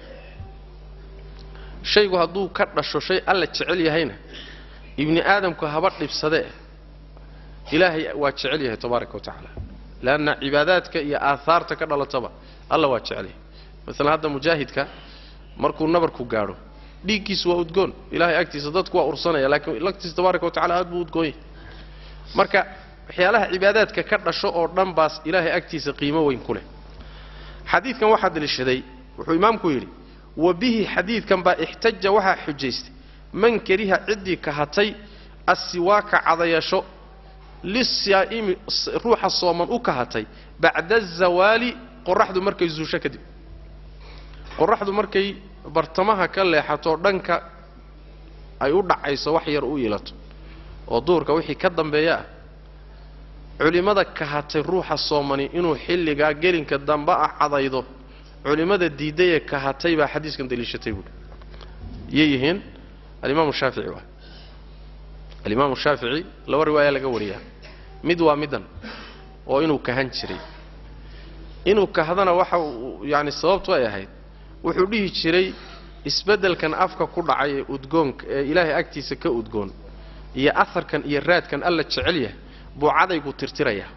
shaygu hadduu ka dhasho shay alla jecel yahayna ibni aadamku haba dhibsadee ilaahay waa jecel yahay tabaaraka wa tacaala leanna cibaadaadka iyo aahaarta ka dhalataba alla waa jecel yahay maalan hadda mujaahidka markuu nabarku gaadho dhiiggiisu waa udgoon ilahay agtiisa dadku waa ursanaya laakiin agtiisa tabaaraka wa tacala aad buu udgoon yahay marka waxyaalaha cibaadaadka ka dhasho oo dhan baas ilaahay agtiisa qiimo weyn ku leh xadiidkan waxaa daliishaday wuxuu imaamku yidhi wa bihi xadiidkan baa ixtaja waxaa xujaystay man kariha ciddii kahatay assiwaaka cadayasho lisaa'imi ruuxa sooman u kahatay bacda azawaali qoraxdu markay zuusho kadib qoraxdu markay bartamaha ka leexato dhanka ay u dhacayso wax yar u ilato oo duurka wixii ka dambeeya ah culimmada kahatay ruuxa soomani inuu xilligaa gelinka dambe ah cadaydo culimmada diidayee kahatay baa xadiiskan daliishatay buui yay yihiin alimaamu shaafici waa alimaamu shaafici laba riwaaya laga wariyaa mid waa middan oo inuu kahan jiray inuu kahdana waxa uu yaani sababtu ay ahayd wuxuu dhihi jiray isbeddelkan afka ku dhacay ee udgoonka ee ilaahay agtiisa ka udgoon iyo aharkan iyo raadkan alla jecel yahay buu cadaygu tirtirayaa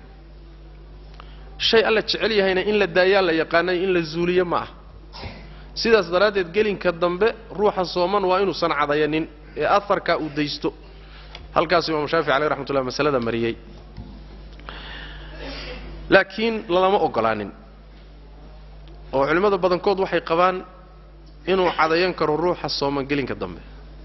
shay alla jecel yahayna in la daayaa la yaqaanay in la zuuliyo ma ah sidaas daraaddeed gelinka dambe ruuxa sooman waa inuusan cadayanin ee aharkaa uu daysto halkaasuu imaamu shaafici caleyh raxmatullah masalada mariyey laakiin lalama ogolaanin oo culimmada badankood waxay qabaan inuu cadayan karo ruuxa sooman gelinka dambe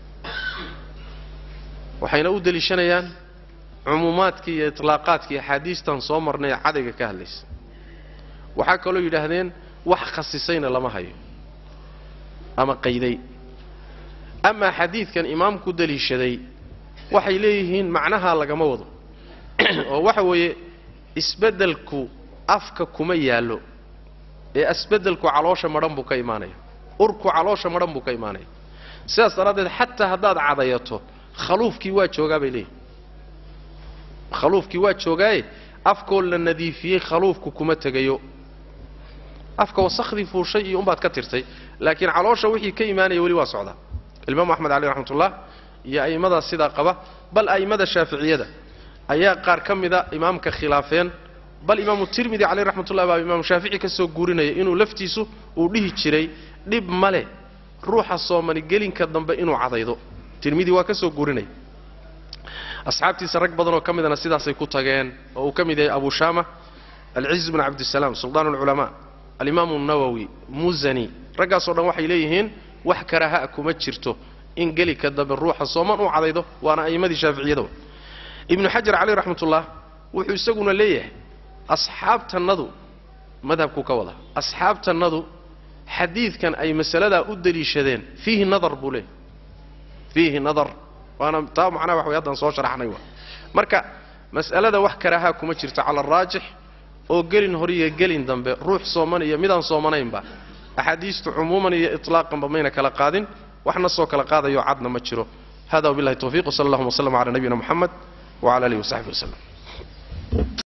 waxayna u deliishanayaan cumuumaadkii iyo itlaaqaadkii axaadiistan soo marnay ee cadayga ka hadlaysa waxaa kaloo yidhaahdeen wax khasisayna lama hayo ama qayday amaa xadiidkan imaamku deliishaday waxay leeyihiin macnahaa lagama wado oo waxa weeye isbeddelku afka kuma yaallo ee isbeddelku caloosha madhan buu ka imaanaya urku caloosha madhan buu ka imaanaya sidaas daraaddeed xataa haddaad cadayato khaluufkii waa joogaa bay leeyihin khaluufkii waa joogaaye afkoo la nadiifiyey khaluufku kuma tegayo afka wasakhdii fuushay iyo umbaad ka tirtay laakiin caloosha wixii ka imaanaya weli waa socdaa imaamu axmed caleyh raxmatullah iyo a'immadaas sidaa qaba bal a'immada shaaficiyada ayaa qaar ka mida imaamka khilaafeen bal imaamu tirmidi caleyh raxmatullah baa imaamu shaafici ka soo guurinaya inuu laftiisu uu dhihi jiray dhib male ruuxa soomani gelinka dambe inuu cadaydo tirmidi waa ka soo guurinaya asxaabtiisa rag badanoo ka midana sidaasay ku tageen oo uu ka mid yahay abu shaama alciz bn cabdisalaam suldaan alculamaa alimaamu nawowi musani raggaasoo dhan waxay leeyihiin wax karaha kuma jirto in gelinka dambe ruuxa sooman u cadaydo waana a'immadii shaaficiyada ibnu xajar caleyh raxmatullah wuxuu isaguna leeyahay asxaabtannadu madhabku ka wada asxaabtannadu xadiidkan ay masaladaa u deliishadeen fiihi nadar buu leeyahy fiihi nadar waana taa macnaha wax way haddaan soo sharaxnay wa marka mas'alada wax karahaa kuma jirto cala araajix oo gelin hor iyo gelin dambe ruux sooman iyo midaan soomanaynba axaadiistu cumuuman iyo itlaaqanba mayna kala qaadin waxna soo kala qaadayo cadna ma jiro hada wabillahi tawfiq wsala allahuma wslama cala nabiyina moxamed wcala alihi wasaxbi waslem